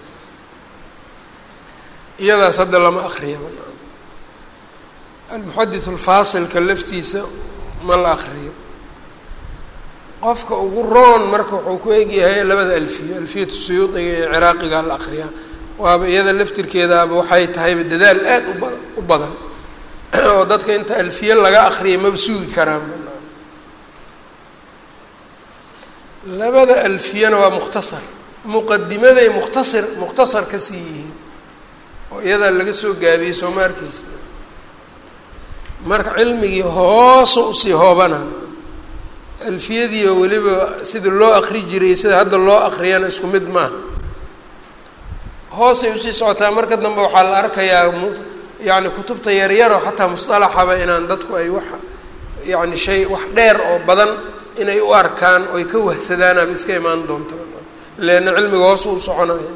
iyadaas hadda lama akriyaba almuxadith alfaasilka laftiisa ma la akriyo qofka ugu roon marka wuxuu ku egyahay labada alfiya alfiyatu suyuudiga iyo ciraaqiga la akriyaa waaba iyada laftirkeedaaba waxay tahayba dadaal aada uba u badan oo dadka inta alfiye laga akriya maba sugi karaan labada alfiyana waa mukhtasar muqadimaday mukhtasir mukhtasar ka sii yihiin oo iyadaa laga soo gaabiyey sooma arkeysa marka cilmigii hoosa usii hoobanaan alfiyadii oo weliba sida loo akri jiray sida hadda loo akriyana isku mid maaha hoosay usii socotaa marka dambe waxaa la arkayaa m yacni kutubta yaryaro xataa musطalaxaba inaan dadku ay wax yacni shay wax dheer oo badan inay u arkaan oy ka wahsadaanaaba iska imaan doonta leanna cilmiga hoos u soconayo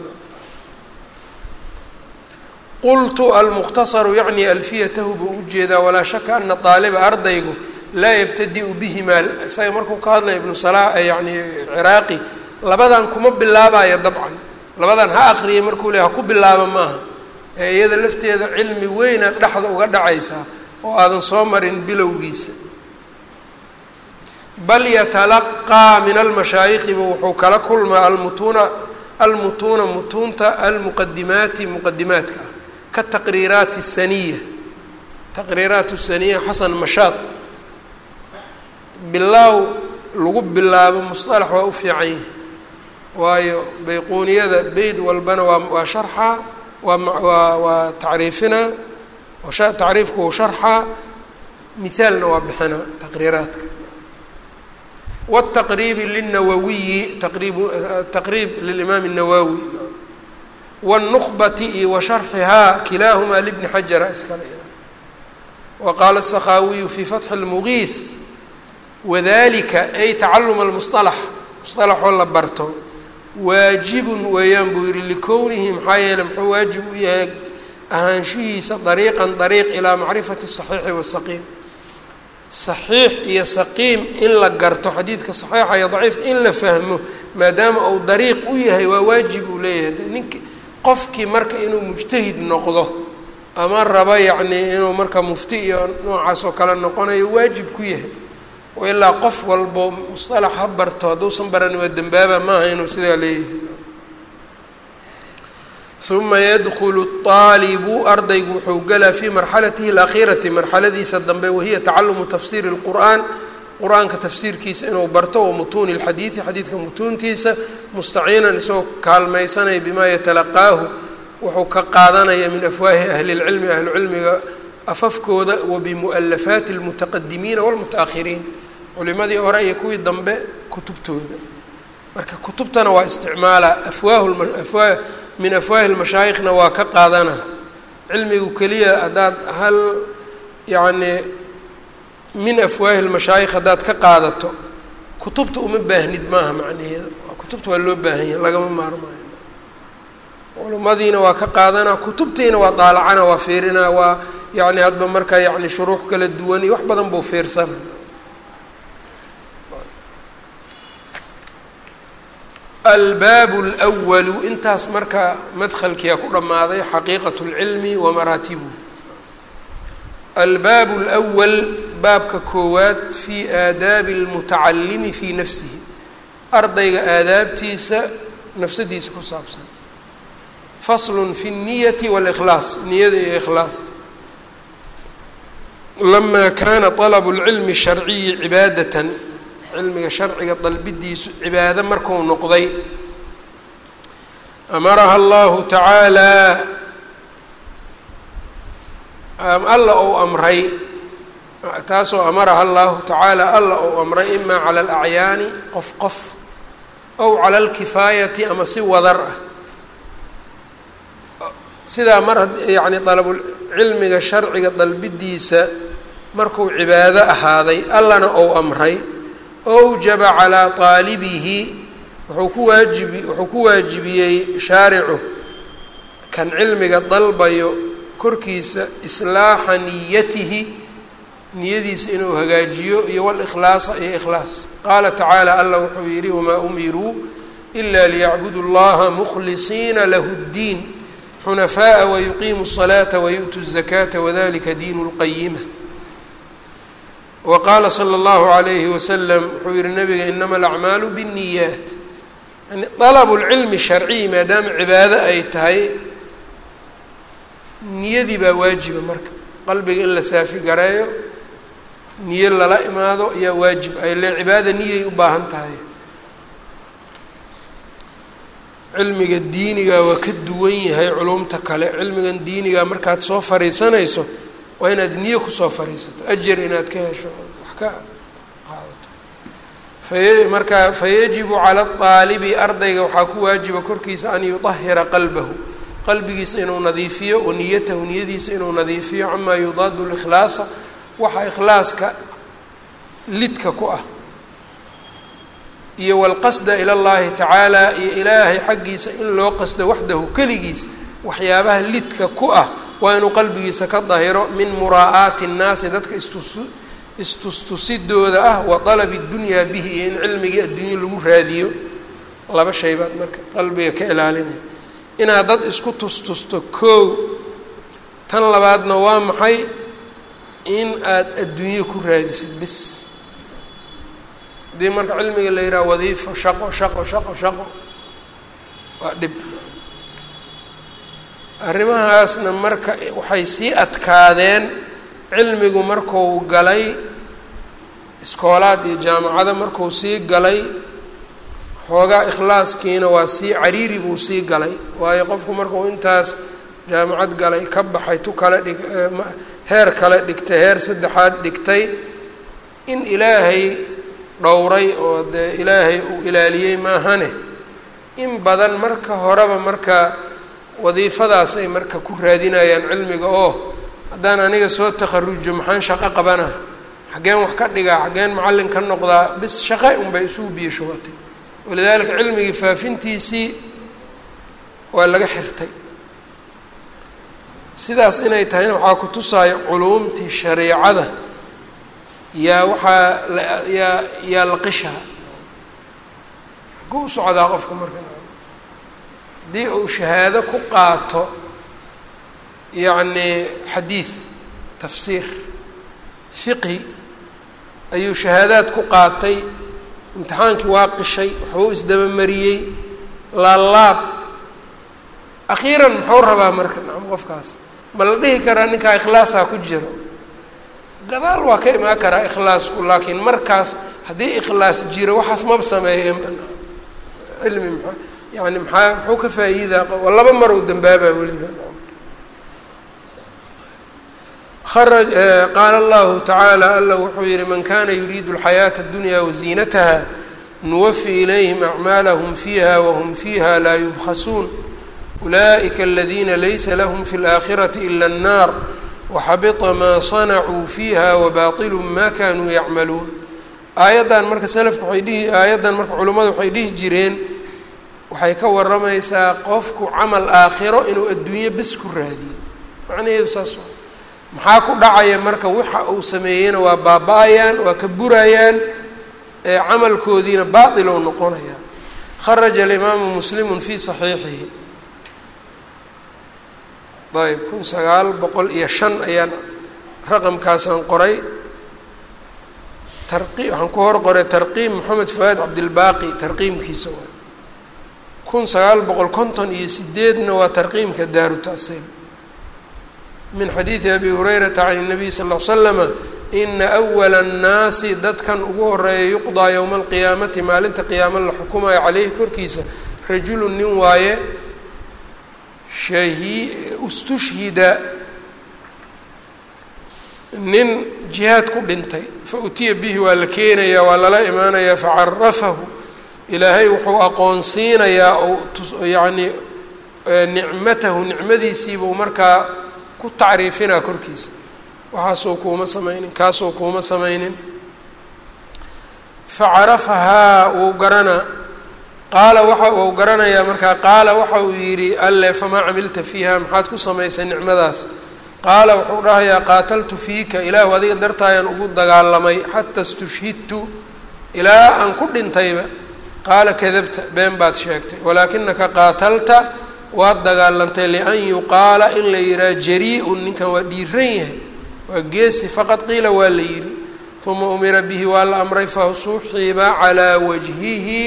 qultu almukhtasaru yacni alfiyatahu buu ujeedaa walaa shaka ana aaliba ardaygu laa yabtadi-u bihimaa isaga markuu ka hadlaya ibnu sala yani ciraaqi labadan kuma bilaabayo dabcan labadan ha akriya markuu le ha ku bilaaba maaha ee iyada lafteeda cilmi weynaad dhexda uga dhacaysaa oo aadan soo marin bilowgiisa bal yatalaqaa min almashaayikhiba wuxuu kala kulmaa almutuuna almutuuna mutuunta almuqadimaati muqadimaadka ah kataqriiraati saniya taqriiraat saniya xasan mashaad bilaaw lagu bilaabo musطalax waa u fiican yahi waayo bayquuniyada beyd walbana waa waa sharxaa waa waa waa tacriifinaa tacriifku uu sharxaa mihaalna waa bixinaa taqriiraadka wالtaqriibi lلnawawiyi taqriib taqriib lilimaam الnawawi wالnukbati iyo wa sharxihaa kilaahumaa libni xajara iskale wa qaala الsakhaawiyu fi fatxi اlmugiih wadalika ay tacaluma اlmusطalax musطalaxoo la barto waajibun weeyaan buu yihi likownihi maxaa yeele muxuu waajib u yahay ahaanshihiisa dariiqan dariiq ilaa macrifati الصaxiixi wasaqiim saxiix iyo saqiim in la garto xadiidka saxiixa iyo daciifka in la fahmo maadaama uu dariiq u yahay waa waajib uu leeyahay ninki qofkii marka inuu mujtahid noqdo ama raba yacnii inuu marka mufti iyo noocaas oo kale noqonayo waajib ku yahay oo ilaa qof walbo musطalax ha barto hadduusan baran waa dembaaba maaha inuu sidaa leeyahay uma yadkulu الطaalibu ardaygu wuxuu galaa fii marxalatihi اlأkhirati marxaladiisa dambe wahiya tacalumu tafsiiri الqur'an qur-aanka tafsiirkiisa inuu barto wa mutuuni اlxadiidi xadiidka mutuuntiisa mustaciinan isagoo kaalmaysanaya bima yatalaqaahu wuxuu ka qaadanaya min afwaahi ahli اlcilmi ahlucilmiga afafkooda wa bimu'alafaati اlmutaqadimiina wاlmutaأkhiriin culimadii hore iyo kuwii dambe kutubtooda marka kutubtana waa isticmaala afwaahu min afwaahi lmashaayikhna waa ka qaadana cilmigu keliya haddaad hal yacnii min afwaahi lmashaayikh haddaad ka qaadato kutubta uma baahnid maaha macnaheeda kutubta waa loo baahan yahay lagama maarmaayo culimadiina waa ka qaadanaa kutubtiina waa daalacana waa fiirinaa waa yacni hadba markaa yacni shuruux kala duwan iyo wax badan buu fiirsana albaabu اlأwalu intaas marka madhalkiia ku dhammaaday xaqiiqaة اlcilmi wa maraatibuhu albaabu اlأwal baabka koowaad fii aadaabi اlmutacalimi fii nafsihi ardayga aadaabtiisa nafsadiisa ku saabsan fasl fi الniyati wاlإkhlaas niyada iyo ikhlaasta lama kana طalb اlcilmi الsharciyi cibaadaة cilmiga sharciga dalbidiisu cibaado marku noqday amaraha allahu tacaalaa alla ou amray taasoo amaraha allahu tacaala alla ou amray ima cala alacyaani qof qof ow cala alkifaayati ama si wadar ah sidaa mar yani dalabulcilmiga sharciga dalbidiisa markuu cibaado ahaaday allana ou amray awjaba calaa qaalibihi wuxuu ku waajibi wuxuu ku waajibiyey shaaricu kan cilmiga dalbayo korkiisa islaaxa niyatihi niyadiisa inuu hagaajiyo iyo walikhlaasa iyo ikhlaas qaala tacaala allah wuxuu yidhi wamaa umiruu ila liyacbudu اllaha mukhlisiina lahu اddiin xunafaءa wayuqiimu الصalaata wayu'tu الzakaata wadalika diin اlqayima waqaala slى اllahu عalayhi waslm wuxuu yihi nabiga inama alacmaalu bالniyaat yani طalb اlcilmi sharciy maadaama cibaado ay tahay niyadii baa waajiba marka qalbiga in la saafi gareeyo niyo lala imaado ayaa waajib ay le cibaada niyay u baahan tahay cilmiga diiniga waa ka duwan yahay culumta kale cilmigan diiniga markaad soo fariisanayso waa inaad niyo kusoo fariisato ajar inaad ka hesho wax ka qaadato fay marka fayajibu cala aalibi ardayga waxaa ku waajiba korkiisa an yudahira qalbahu qalbigiisa inuu nadiifiyo wa niyatahu niyadiisa inuu nadiifiyo camaa yudaadu likhlaasa waxa ikhlaaska lidka ku ah iyo walqasda ila llahi tacaala iyo ilaahay xaggiisa in loo qasdo waxdahu keligiis waxyaabaha lidka ku ah waa inuu qalbigiisa ka dahiro min muraa'aati nnaasi dadka istus istustusidooda ah wa dalabi dunyaa bihi iyo in cilmigii adduunye lagu raadiyo laba shay baad marka qalbiga ka ilaalinaya inaad dad isku tustusto koow tan labaadna waa maxay in aad adduunye ku raadisid bis haddii marka cilmiga la yidhaha wadiifo shaqo shaqo shaqo shaqo waa dhib arrimahaasna marka waxay sii adkaadeen cilmigu marku galay iskoolaad iyo jaamacada marku sii galay xoogaa ikhlaaskiina waa sii cariiri buu sii galay waayo qofku markuu intaas jaamacad galay ka baxay tu kale dhig heer kale dhigtay heer saddexaad dhigtay in ilaahay dhowray oo dee ilaahay uu ilaaliyey maahane in badan marka horeba marka wadiifadaas ay marka ku raadinayaan cilmiga oo haddaan aniga soo takharujo maxaan shaqo qabana xaggeen wax ka dhigaa xaggeen macallin ka noqdaa bis shaqe unbay isugu biyo shubatay walidaalika cilmigii faafintiisii waa laga xirtay sidaas inay tahayna waxaa ku tusaayo culuumtii shareicada yaa waxaa yaa yaa la qishaa ku u socdaa qofka marka haddii uu shahaado ku qaato yacni xadiid tafsiir fiqhi ayuu shahaadaad ku qaatay imtixaankii waa qishay waxbuu isdabamariyey laalaab akhiiran muxuu rabaa marka nacam qofkaas ma la dhihi karaa ninkaa ikhlaasaa ku jiro gadaal waa ka imaan karaa ikhlaasku laakiin markaas haddii ikhlaas jiro waxaas maba sameeyeen cilmi maa yani maxaa muxuu ka faa'iidaa laba marow dambaabaa weliba araj qaala allahu tacaala alla wuxuu yihi man kana yuriidu alxayaata اdunya waziinataha nuwafi ilayhim acmaalahum fiiha wahum fiiha laa yubkhasuun ulaئika aladina laysa lahm fi اlآkhiraةi ila الnar waxabita maa sanacuu fiiha wabaطilu ma kanuu yacmaluun aayaddan marka selafka waay dhihi aayaddan marka culimmadu waxay dhihi jireen waxay ka waramaysaa qofku camal aakhiro inuu adduunyo bes ku raadiyo macnaheedu saas maxaa ku dhacaya marka waxa uu sameeyeyna waa baaba-ayaan waa ka burayaan ee camalkoodiina baatil ou noqonaya kharaja alimaamu muslimu fi saxiixihi ayb kun sagaal boqol iyo shan ayaan raqamkaasaan qoray tarqi waxaan ku hor qoray tarqiim moxamed fuaad cabdilbaaqi tarqiimkiisa waay kun sagaal boqol konton iyo sideedna waa tarqiimka daaru tasiil min xadiidi abi hurayrata can الnabiy sal ll l slama ina awala الnaasi dadkan ugu horeeya yuqdaa yowma alqiyaamati maalinta qiyaamo la xukumayo caleyhi korkiisa rajulu nin waaye shahi istushhida nin jihaad ku dhintay fa utiya bihi waa la keenayaa waa lala imaanayaa facarafahu ilaahay wuxuu aqoonsiinayaa ou yacni nicmatahu nicmadiisiibuu markaa ku tacriifinaa korkiisa waxaasoo kuuma samaynin kaasoo kuuma samaynin facarafahaa wuu garanaa qaala waxa uu garanayaa markaa qaala waxa uu yidhi alle famaa camilta fiiha maxaad ku samaysay nicmadaas qaala wuxuu dhahayaa qaataltu fiika ilaahu adiga dartaayaan ugu dagaalamay xata istushhidtu ilaa aan ku dhintayba qaala kadabta been baad sheegtay walaakinaka qaatalta waad dagaalantay lian yuqaala in la yidhaha jarii-un ninkan waa dhiiran yahay waa geesi faqad qiila waa la yidhi uma umira bihi waa la amray fasuxiba calaa wajhihi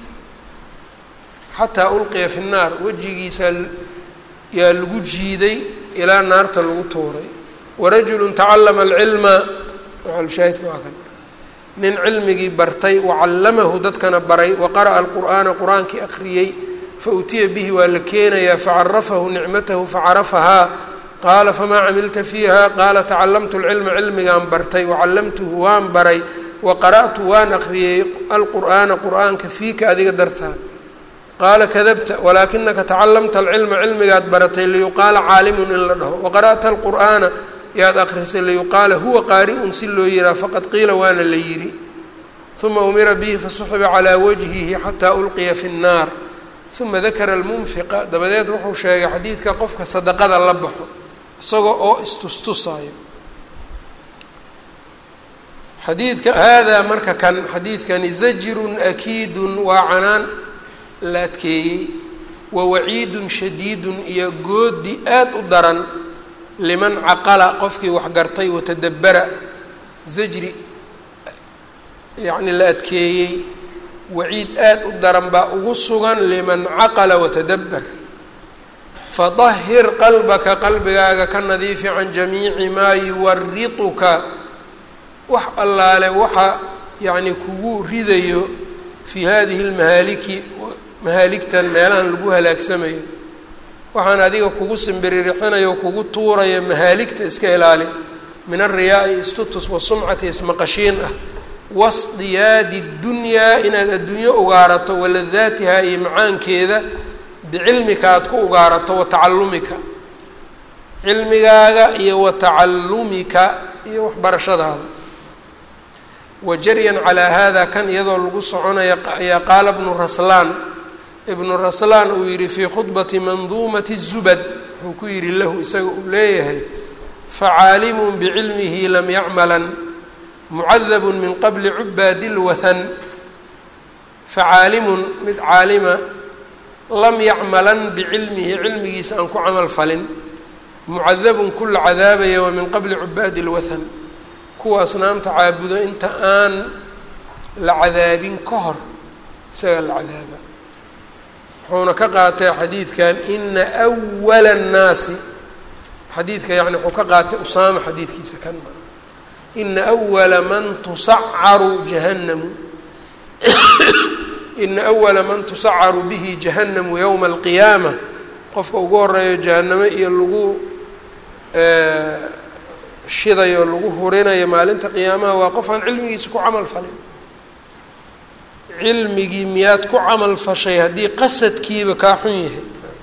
xataa ulqiya fi nnaar wejigiisa yaa lagu jiiday ilaa naarta lagu tuuray warajulu tacallama alcilma shaahidka waa kan nin cilmigii bartay wacallamahu dadkana baray waqara'a alqur'aana qur-aankii akhriyey fautiya bihi waa la keenayaa facarafahu nicmatahu facarafahaa qaala famaa camilta fiiha qaala tacalamtu lcilma cilmigaan bartay wacallamtuhu waan baray waqara'tu waan akhriyey alqur'aana qur'aanka fiika adiga dartaa qaala kadabta walaakinaka tacalamta alcilma cilmigaad baratay liyuqaala caalimun in la dhaho waqara'ta alqur'aana yaad akrisay liyuqaala huwa qaari'un si loo yihaha faqad qiila waana la yidhi uma umira bihi fasuxiba calaa wajhihi xataa ulqiya fi nnaar uma dakara almunfiqa dabadeed wuxuu sheegay xadiidka qofka sadaqada la baxo isagoo oo istustusaayo xadiidka haadaa marka kan xadiidkani zajirun akiidun waa canaan la adkeeyey wa waciidun shadiidun iyo goodi aad u daran liman caqala qofkii waxgartay watadabbara zajri yacni la adkeeyey waciid aad u daran baa ugu sugan liman caqala watadabbar fadahir qalbaka qalbigaaga ka nadiifi can jamiici maa yuwarituka wax allaale waxa yacni kugu ridayo fii hadihi lmahaaliki mahaaligtan meelahan lagu halaagsamayo waxaan adiga kugu simbiririxinayo kugu tuuraya mahaaligta iska ilaali min alriyaai istutus wasumcati ismaqashiin ah wasdiyaadi dunyaa inaad adduunyo ugaarato waladaatiha iyo macaankeeda bicilmika aad ku ugaarato wa tacallumika cilmigaaga iyo wa tacallumika iyo waxbarashadaada wa jaryan calaa hada kan iyadoo lagu soconaya ayaa qaala bnu raslaan ibnu raslaan uu yihi fii khudbati manduumati zubad wuxuu ku yihi lahu isaga uu leeyahay facaalimun bicilmihi lam yacmalan mucadabun min qabli cubaadi lwathan facaalimun mid caalima lam yacmalan bicilmihi cilmigiisa aan ku camal falin mucadabun ku la cadaabaya wa min qabli cubaadi lwathan kuwa asnaamta caabudo inta aan la cadaabin ka hor isagaa la cadaaba wuxuuna ka qaatay xadiidkan ina awala annaasi xadiidka yani wuxuu ka qaatay usaama xadiidkiisa kan ina awala man tusacaru jahannamu ina awala man tusacaru bihi jahannamu yowma alqiyaama qofka ugu horeeyo jahannamo iyo lagu shidayo lagu hurinayo maalinta qiyaamaha waa qof aan cilmigiisa ku camal falin cilmigii miyaad ku camal fashay haddii qasadkiiba kaa xun yahay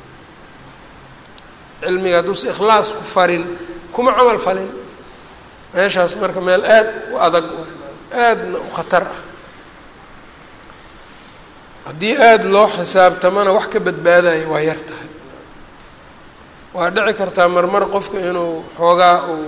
cilmiga hadduusa ikhlaas ku farin kuma camal falin meeshaas marka meel aada u adag aadna u khatar ah haddii aada loo xisaabtamana wax ka badbaadayo waa yar tahay waa dhici kartaa marmar qofka inuu xoogaa uu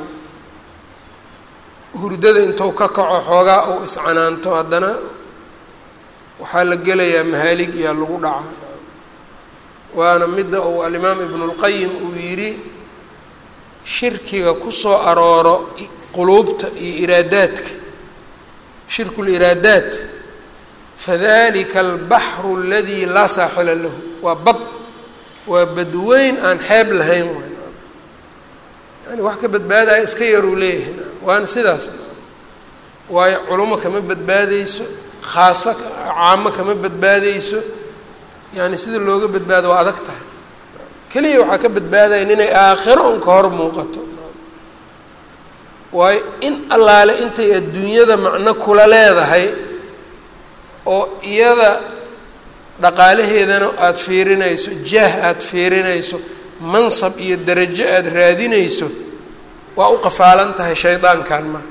hurdada intuu ka kaco xoogaa uu iscanaanto haddana waxaa la gelayaa mahaalig iyaa lagu dhacaa waana midda uu alimaam ibnulqayim uu yidhi shirkiga kusoo arooro quluubta iyo iraadaadka shirku liraadaat fadalika albaxru aladii laa saaxila lahu waa bad waa badweyn aan xeeb lahayn waay yani wax ka badbaadaya iska yaruu leeyahay waana sidaas waayo culamo kama badbaadeyso khaaso caamo kama badbaadeyso yani sida looga badbaado waa adag tahay keliya waxaa ka badbaadayan inay aakhiro un ka hor muuqato waayo in allaale intay adduunyada macno kula leedahay oo iyada dhaqaalaheedana aada fiirinayso jaah aada fiirinayso mansab iyo darajo aada raadinayso waa u qafaalan tahay shaydaankan marka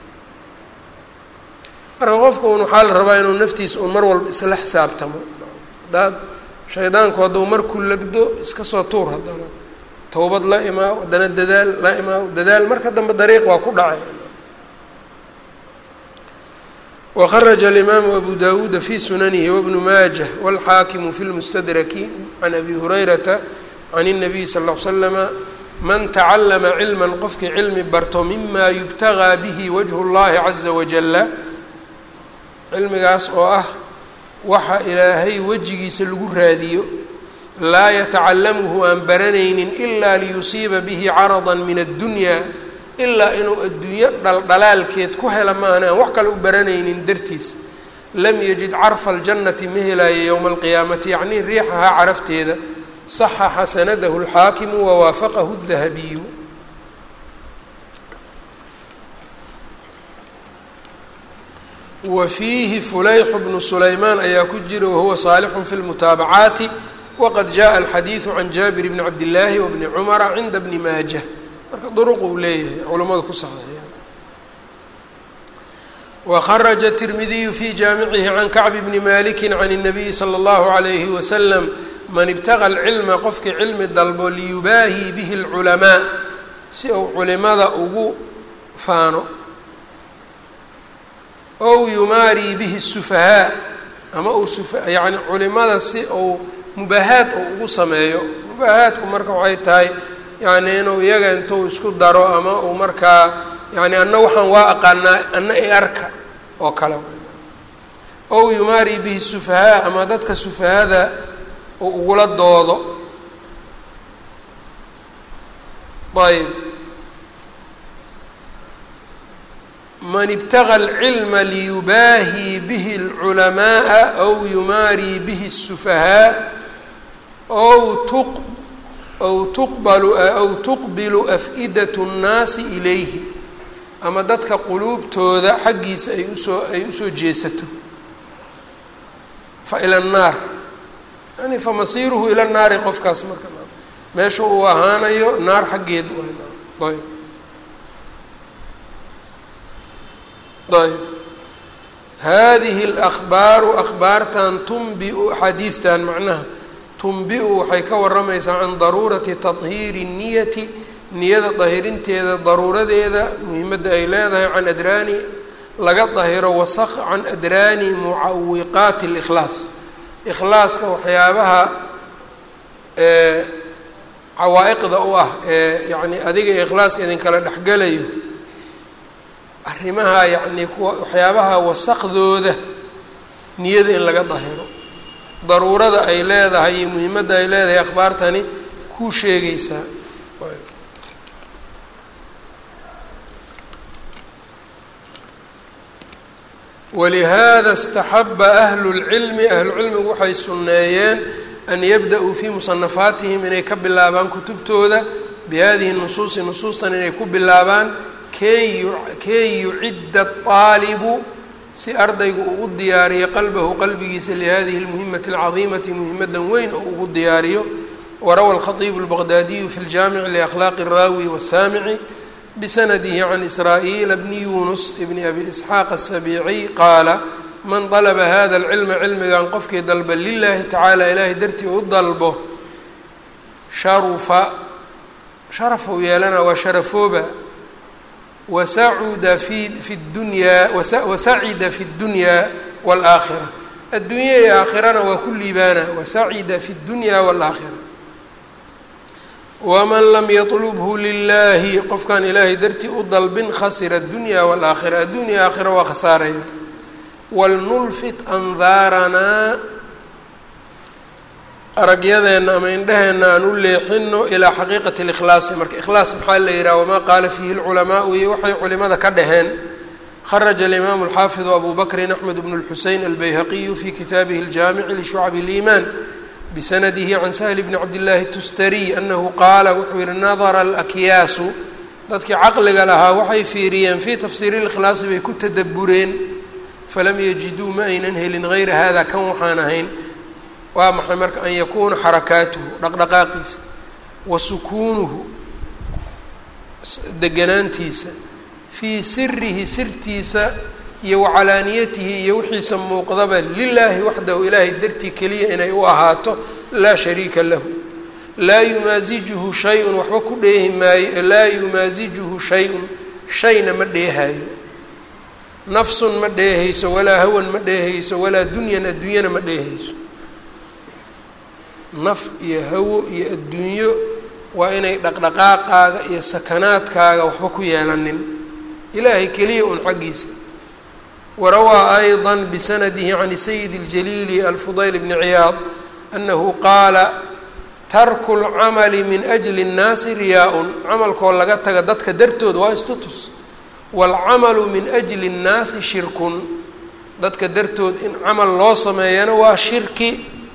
marka qofka un waxaa la rabaa inuu naftiisa un mar walba isla xisaabtamo hadaad shaydaanku hadduu markuu legdo iska soo tuur haddana towbad la imaaw haddana dadaal la imaaw dadaal marka dambe dariiq waa ku dhacay wkharaja alimaamu abu dawuuda fi sunanihi wabnu maajah wاlxaakimu fi lmustadraki can abi hurayrata can الnabiy sal ll l slama man tacalama cilma qofkii cilmi barto mima yubtagaa bihi wajhu اllahi caza wajala cilmigaas oo ah waxa ilaahay wejigiisa lagu raadiyo laa yatacalamuhu aan baranaynin ila liyusiiba bihi carada min addunya ilaa inuu adduunyo dhaldhalaalkeed ku hela maahan aan wax kale u baranaynin dartiis lam yajid carfa aljannati ma helaayo yowma alqiyaamati yacnii riixahaa carafteeda saxaxa sanadahu alxaakimu wawaafaqahu dahabiyu wa fiihi fulayxu bnu sulaymaan ayaa ku jira wahuwa saalixun fi lmutaabacaati waqad jaءa alxadiidu can jaabir bni cabdillaahi wabni cumara cinda bni maajah marka duruq uu leeyahay culamadu ku saxeexiyaan wakharaja tirmidiyu fi jaamicihi can kacbi bni maliki can الnabiyi salى اllahu عalayhi wasalam man ibtaga alcilma qofkii cilmi dalbo liyubaahii bihi اlculamaa si uu culimada ugu faano ow yumaarii bihi الsufahaa ama uu yani culimada si uu mubaahaad uu ugu sameeyo mubaahaadku marka waxay tahay yani inuu iyaga intuu isku daro ama uu markaa yani anna waxaan waa aqaanaa anna i arka oo kale ow yumaari bihi sufahaa ama dadka sufahada uu ugula doodo ayb man ibtaga alcilma liyubaahii bihi alculamaaa aw yumaarii bihi الsufahaa ow tuq aw tuqbalu aw tuqbilu af-idat اnnaasi ilayhi ama dadka quluubtooda xaggiisa ay usoo ay usoo jeesato fa ila annaar yani famasiiruhu ila nnaari qofkaas marka meesha uu ahaanayo naar xaggeed ayb ayb hadihi اlأkhbaaru akhbaartan tunbiu xadiidtan macnaha tunbi-u waxay ka waramaysaa can daruurati taطhiiri الniyati niyada dahirinteeda daruuradeeda muhimadda ay leedahay can adraani laga dahiro wasaq can adraani mucawiqaati اlإkhlaas ikhlaaska waxyaabaha cawaa-iqda u ah ee yacni adiga ikhlaaska idinkala dhexgalayo arrimaha yacni kuwa waxyaabaha wasaqdooda niyada in laga dahiro daruurada ay leedahay iyo muhiimadda ay leedahay akhbaartani kuu sheegaysaa walihaada اstaxaba ahlu اlcilmi ahlucilmigu waxay sunneeyeen an yabda-uu fii musanafaatihim inay ka bilaabaan kutubtooda bihadihi nusuusi nusuustan inay ku bilaabaan key key yucidda aalibu si ardaygu uu u diyaariyo qalbahu qalbigiisa lihadihi اlmuhimati اlcadiimati muhimadan weyn oo ugu diyaariyo warawa alkhatiibu اlbaqdaadiyu fi ljaamici liakhlaaqi الraawi wasaamici bsnadih can israa'iila bni yunus bni abi isxaaq aلsabiiciy qaala man dalba hada اlcilma cilmigan qofkii dalba lilahi tacaala ilaahay dartii u dalbo sharufa sharafuu yeelana waa sharafooba wasacuda fi fi dunyaa wasacida fi اdunyaa wاlaakhira addunya iyo aakhirana waa ku liibaana wasacida fi اdunya wاlaakhira waman lam yatlubhu lilahi qofkaan ilaahay dartii u dalbin khasira adunya wاlaakhira addunya aakhira waa khasaaraya walnulfit andaaranaa aragyadeenna ama indhaheenna aan u leexino ilaa xaqiiqati اlikhlaasi marka ikhlaas maxaa la yidhaha wamaa qaala fiihi اlculamaau iyo waxay culimada ka dhaheen kharaja alimaamu alxaafidu abu bakrin axmed bnu اlxusein albayhaqiyu fi kitaabihi اljaamici lishucab اliimaan bsnadihi can sahl bni cabdillaahi tustariy anahu qaala wuxuu yihi nadara alakyaasu dadkii caqliga lahaa waxay fiiriyeen fii tafsiiri اlikhlaasi bay ku tadabureen falam yajiduu ma aynan helin hayra hada kan waxaan ahayn waa maxay marka an yakuuna xarakaatuhu dhaqdhaqaaqiisa wa sukuunuhu deganaantiisa fii sirihi sirtiisa iyo wacalaaniyatihi iyo wixiisa muuqdaba lilaahi waxdahu ilaahay dartii keliya inay u ahaato laa shariika lahu laa yumaasijuhu shay-un waxba ku dheehi maayo laa yumaasijuhu shay-un shayna ma dheehaayo nafsun ma dheehayso walaa hawan ma dheehayso walaa dunyan adduunyana ma dheehayso naf iyo hawo iyo adduunyo waa inay dhaqdhaqaaqaaga iyo sakanaadkaaga waxba ku yeelanin ilaahay keliya un xaggiisa warawaa ayضa bsanadihi can sayid اljaliili alfudayl bni ciyaad anahu qaala tarku اlcamali min ajli الnaasi riyaa-un camalkoo laga taga dadka dartood waa istutus wاlcamalu min ajli الnaasi shirkun dadka dartood in camal loo sameeyana waa shirki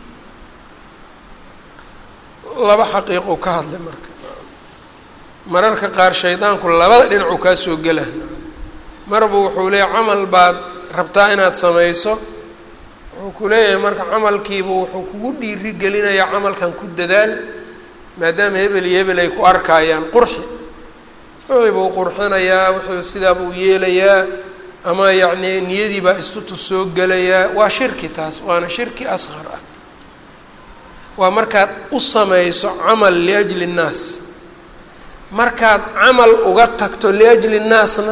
laba xaqiiqo ka hadlay marka mararka qaar shaydaanku labada dhinacuu kaa soo gela marba wuxuu leeyahy camal baad rabtaa inaad samayso wuxuu ku leeyahay marka camalkiiba wuxuu kugu dhiiri gelinayaa camalkan ku dadaal maadaama hebel iyo hebel ay ku arkayaan qurxi wixii buu qurxinayaa wuxuu sidaa buu yeelayaa ama yacni niyadii baa istutus soo gelayaa waa shirki taas waana shirki asqar ah waa markaad u samayso camal liajli nnaas markaad camal uga tagto liajli nnaasna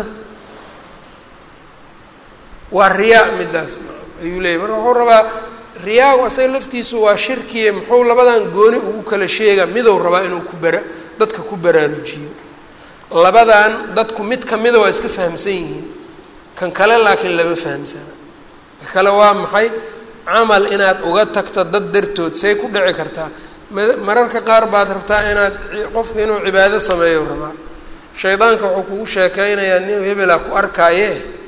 waa riyaa midaas ayuu leeyay marka wuxuu rabaa riyaagu asaga laftiisu waa shirkiye muxuu labadan gooni ugu kala sheega midou rabaa inuu ku bara dadka ku baraarujiyo labadan dadku mid kamida waa iska fahamsan yihiin kan kale laakiin lama fahamsana ka kale waa maxay camal inaad uga tagto dad dartood say ku dhici kartaa mararka qaar baad rabtaa inaad qofku inuu cibaado sameeyo rabaa shaydaanka wuxuu kugu sheekeynayaa nin hebelaa ku arkaaye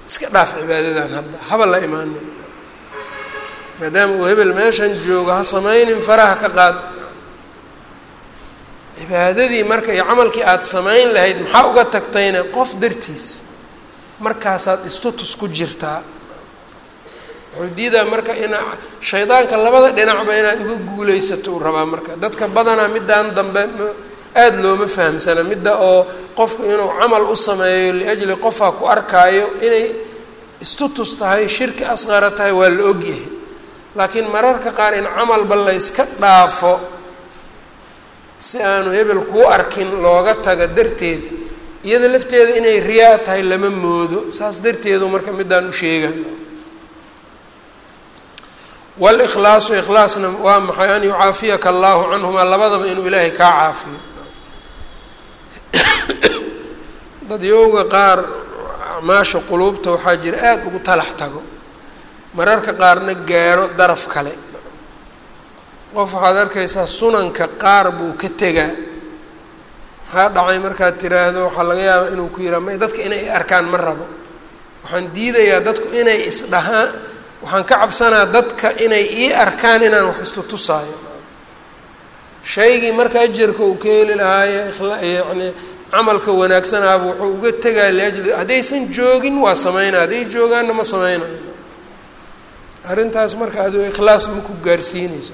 iska dhaaf cibaadadan hadda haba la imaanin maadaama uu hebel meeshan joogo ha samaynin faraha ka qaad cibaadadii marka iyo camalkii aada samayn lahayd maxaa uga tagtayna qof dartiis markaasaad istutus ku jirtaa wuxuu diidaa marka ina shaydaanka labada dhinacba inaad uga guulaysato uu rabaa marka dadka badanaa middaan dambe aada looma fahamsana midda oo qofku inuu camal u sameeyo liajli qofaa ku arkaayo inay istutus tahay shirki asqara tahay waa la ogyahay laakiin mararka qaar in camalba layska dhaafo si aanu hebel kuu arkin looga taga darteed iyada lafteeda inay riyaa tahay lama moodo saas darteedu marka middaan u sheegan wاlkhlaasu ikhlaasna waa maxay an yucaafiyaka allahu canhumaa labadaba inuu ilaahay kaa caafiyo dad yowga qaar acmaasha quluubta waxaa jira aada ugu talax tago mararka qaarna gaaro daraf kale qof waxaad arkaysaa sunanka qaar buu ka tegaa maxaa dhacay markaad tiraahdo waxaa laga yaabaa inuu ku yihaa may dadka inay arkaan ma rabo waxaan diidayaa dadku inay isdhahaan waxaan ka cabsanaa dadka inay ii arkaan inaan wax istutusaayo shaygii marka ajarka uu ka heli lahaaye yani camalka wanaagsanaaba wuxuu uga tegaa liajli haddaysan joogin waa sameynaya hadday joogaanna ma sameynayo arrintaas marka aduu ikhlaas ma ku gaarsiinayso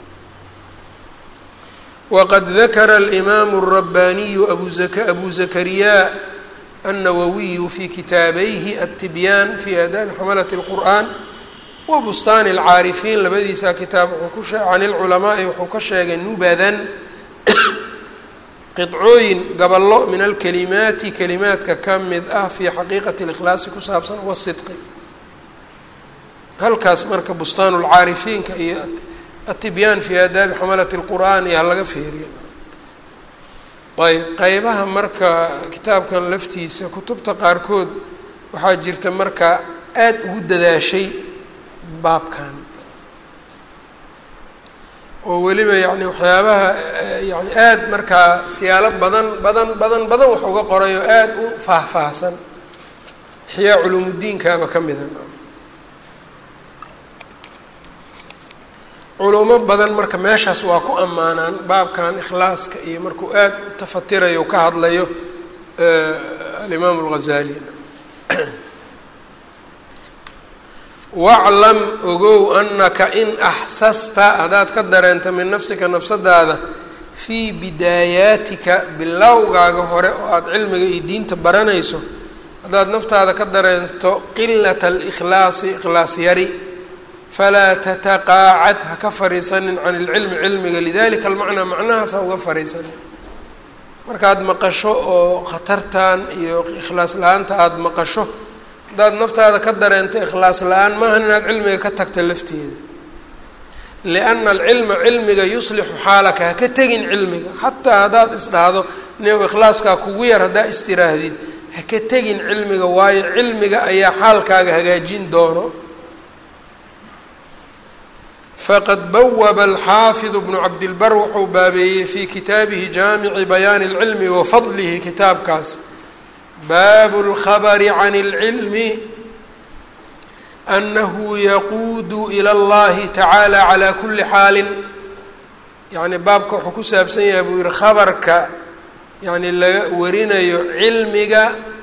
waqad dakara alimaamu الrabbaniyu abu zak abu zakariya الnawawiyu fi kitaabayhi الtibyaan fi aadaabi xamalat الqur'an wa bustaani alcaarifiin labadiisa kitaab wuxuu ku shee can ilculamaai wuxuu ka sheegay nubadan qidcooyin gaballo min alkalimaati kalimaadka ka mid ah fii xaqiiqati اlikhlaasi ku saabsan wasidqi halkaas marka bustaanu lcaarifiinka iyo atibyaan fii aadaabi xamalati اlqur'aan iyo halaga feeriya ayb qeybaha marka kitaabkan laftiisa kutubta qaarkood waxaa jirta marka aada ugu dadaashay baabkan oo weliba yani waxyaabaha yani aada markaa siyaalo badan badan badan badan wax uga qoray oo aada u faahfaahsan ixyaa culuumuddiinkaaba ka mida culumo badan marka meeshaas waa ku ammaanaan baabkan ikhlaaska iyo markuu aada u tafatirayo ka hadlayo alimaamu اlghazali waclam ogow anaka in axsasta haddaad ka dareento min nafsika nafsadaada fii bidaayaatika bilowgaaga hore oo aada cilmiga iyo diinta baranayso haddaad naftaada ka dareento qilata alikhlaasi ikhlaas yari falaa tataqaacad ha ka fariisanin can ilcilmi cilmiga lidalika almacnaa macnahaas ha uga fariisanin markaad maqasho oo khatartan iyo ikhlaas la-aanta aada maqasho haddaad naftaada ka dareento ikhlaas la-aan maahan inaad cilmiga ka tagta lafteeda lianna alcilma cilmiga yuslixu xaalaka ha ka tegin cilmiga xataa haddaad isdhahdo new ikhlaaskaa kugu yar haddaa istiraahdid ha ka tegin cilmiga waayo cilmiga ayaa xaalkaaga hagaajin doono faqad bawaba alxaafidu bnu cabdilbar wuxuu baabeeyey fii kitaabihi jaamici bayaani اlcilmi wa fadlihi kitaabkaas baabu اlkhabari can اlcilmi anahu yaquudu ilى اllahi tacaala calaa kuli xaalin yani baabka wuxuu ku saabsan yahay buu yihi khabarka yani laga warinayo cilmiga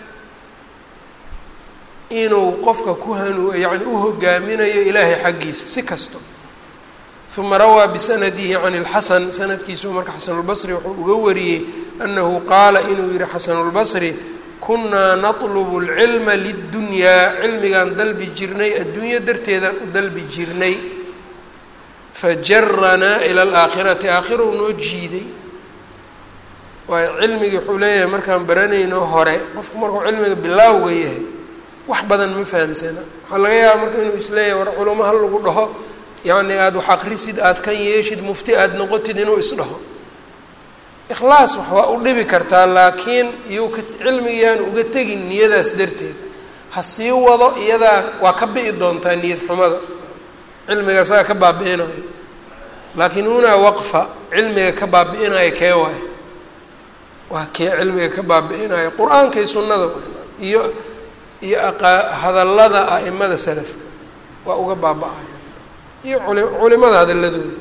inuu qofka ku hanu yani u hogaaminayo ilaahay xaggiisa si kasto uma rawaa bisanadihi can اlxasan sanadkiisu marka xasanulbasri wuxuu uga wariyey anahu qaala inuu yihi xasanulbasri kunaa natlubu اlcilma lidunyaa cilmigaan dalbi jirnay adduunyo darteedaan u dalbi jirnay fajaranaa ila alaakhirati aakhirou noo jiiday waayo cilmigii wuxuu leeyahay markaan baranayno hore qofku markuu cilmiga bilaawga yahay wax badan ma fahamsana waxaa laga yaaba marka inuu isleeyahay war culamo hal lagu dhaho yacni aada wax akrisid aada kan yeeshid mufti aada noqotid inuu isdhaho ikhlaas wax waa u dhibi kartaa laakiin iyuu ka cilmigiyaan uga tegin niyadaas darteed ha sii wado iyadaa waa ka bi'i doontaa niyad xumada cilmiga isaga ka baabi'inayo laakiin hunaa waqfa cilmiga ka baabi'inayo kee waayo waa kee cilmiga ka baabi'inayo qur-aanka iyo sunnada iyo iyo hadallada a'imada salafka waa uga baaba-aya iyo culimada hadalladooda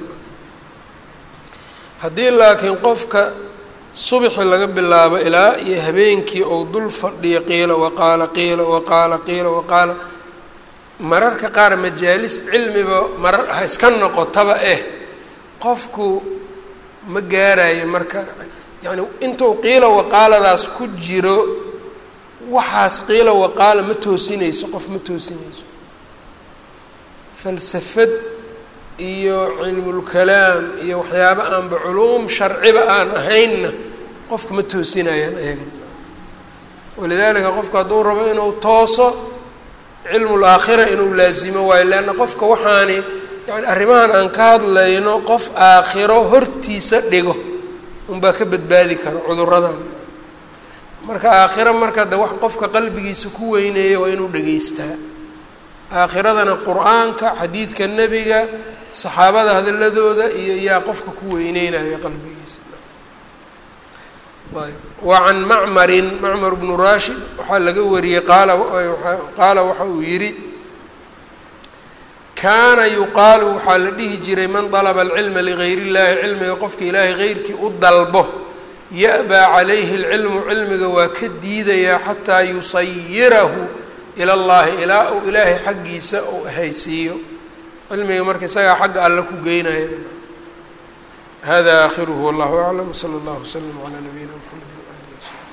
haddii laakiin qofka subxi laga bilaabo ilaa iyo habeenkii ou dul fadhiyo qiila waqaala qiila waqaala qiila waqaala mararka qaar majaalis cilmiba marar ha iska noqotaba eh qofku ma gaarayo marka yacni intuu qiila waqaaladaas ku jiro waxaas qiila waqaala ma toosinayso qof ma toosinayso falsafad iyo cilmulkalaam iyo waxyaabo aanba culuum sharciba aan ahaynna qofka ma toosinayaan eegan walidaalika qofku hadduu rabo inuu tooso cilmul aakhira inuu laasimo waayo leanna qofka waxaani yani arrimahan aan ka hadlayno qof aakhiro hortiisa dhigo unbaa ka badbaadi kara cuduradan marka aakhiro marka de wax qofka qalbigiisa ku weyneeya waa inuu dhegeystaa aakhiradana qur-aanka xadiidka nebiga saxaabada hadaladooda iyo yaa qofka ku weyneynaya qalbigiisa ayb wa can macmarin macmar bnu rashid waxaa laga wariyey qaala qaala waxa uu yidhi kaana yuqaalu waxaa la dhihi jiray man dalaba alcilma ligayr illahi cilmiga qofka ilaahay heyrkii u dalbo ya-baa calayhi alcilmu cilmiga waa ka diidayaa xataa yusayirahu ila llahi ilaa uu ilaahay xaggiisa uu ahaysiiyo cilmiga marka isagaa xagga alle ku geynaya hada aakhiruhu wallahu aclam wsala allahu wslam calaa nabiyina mxamedi waalihi wsaxbi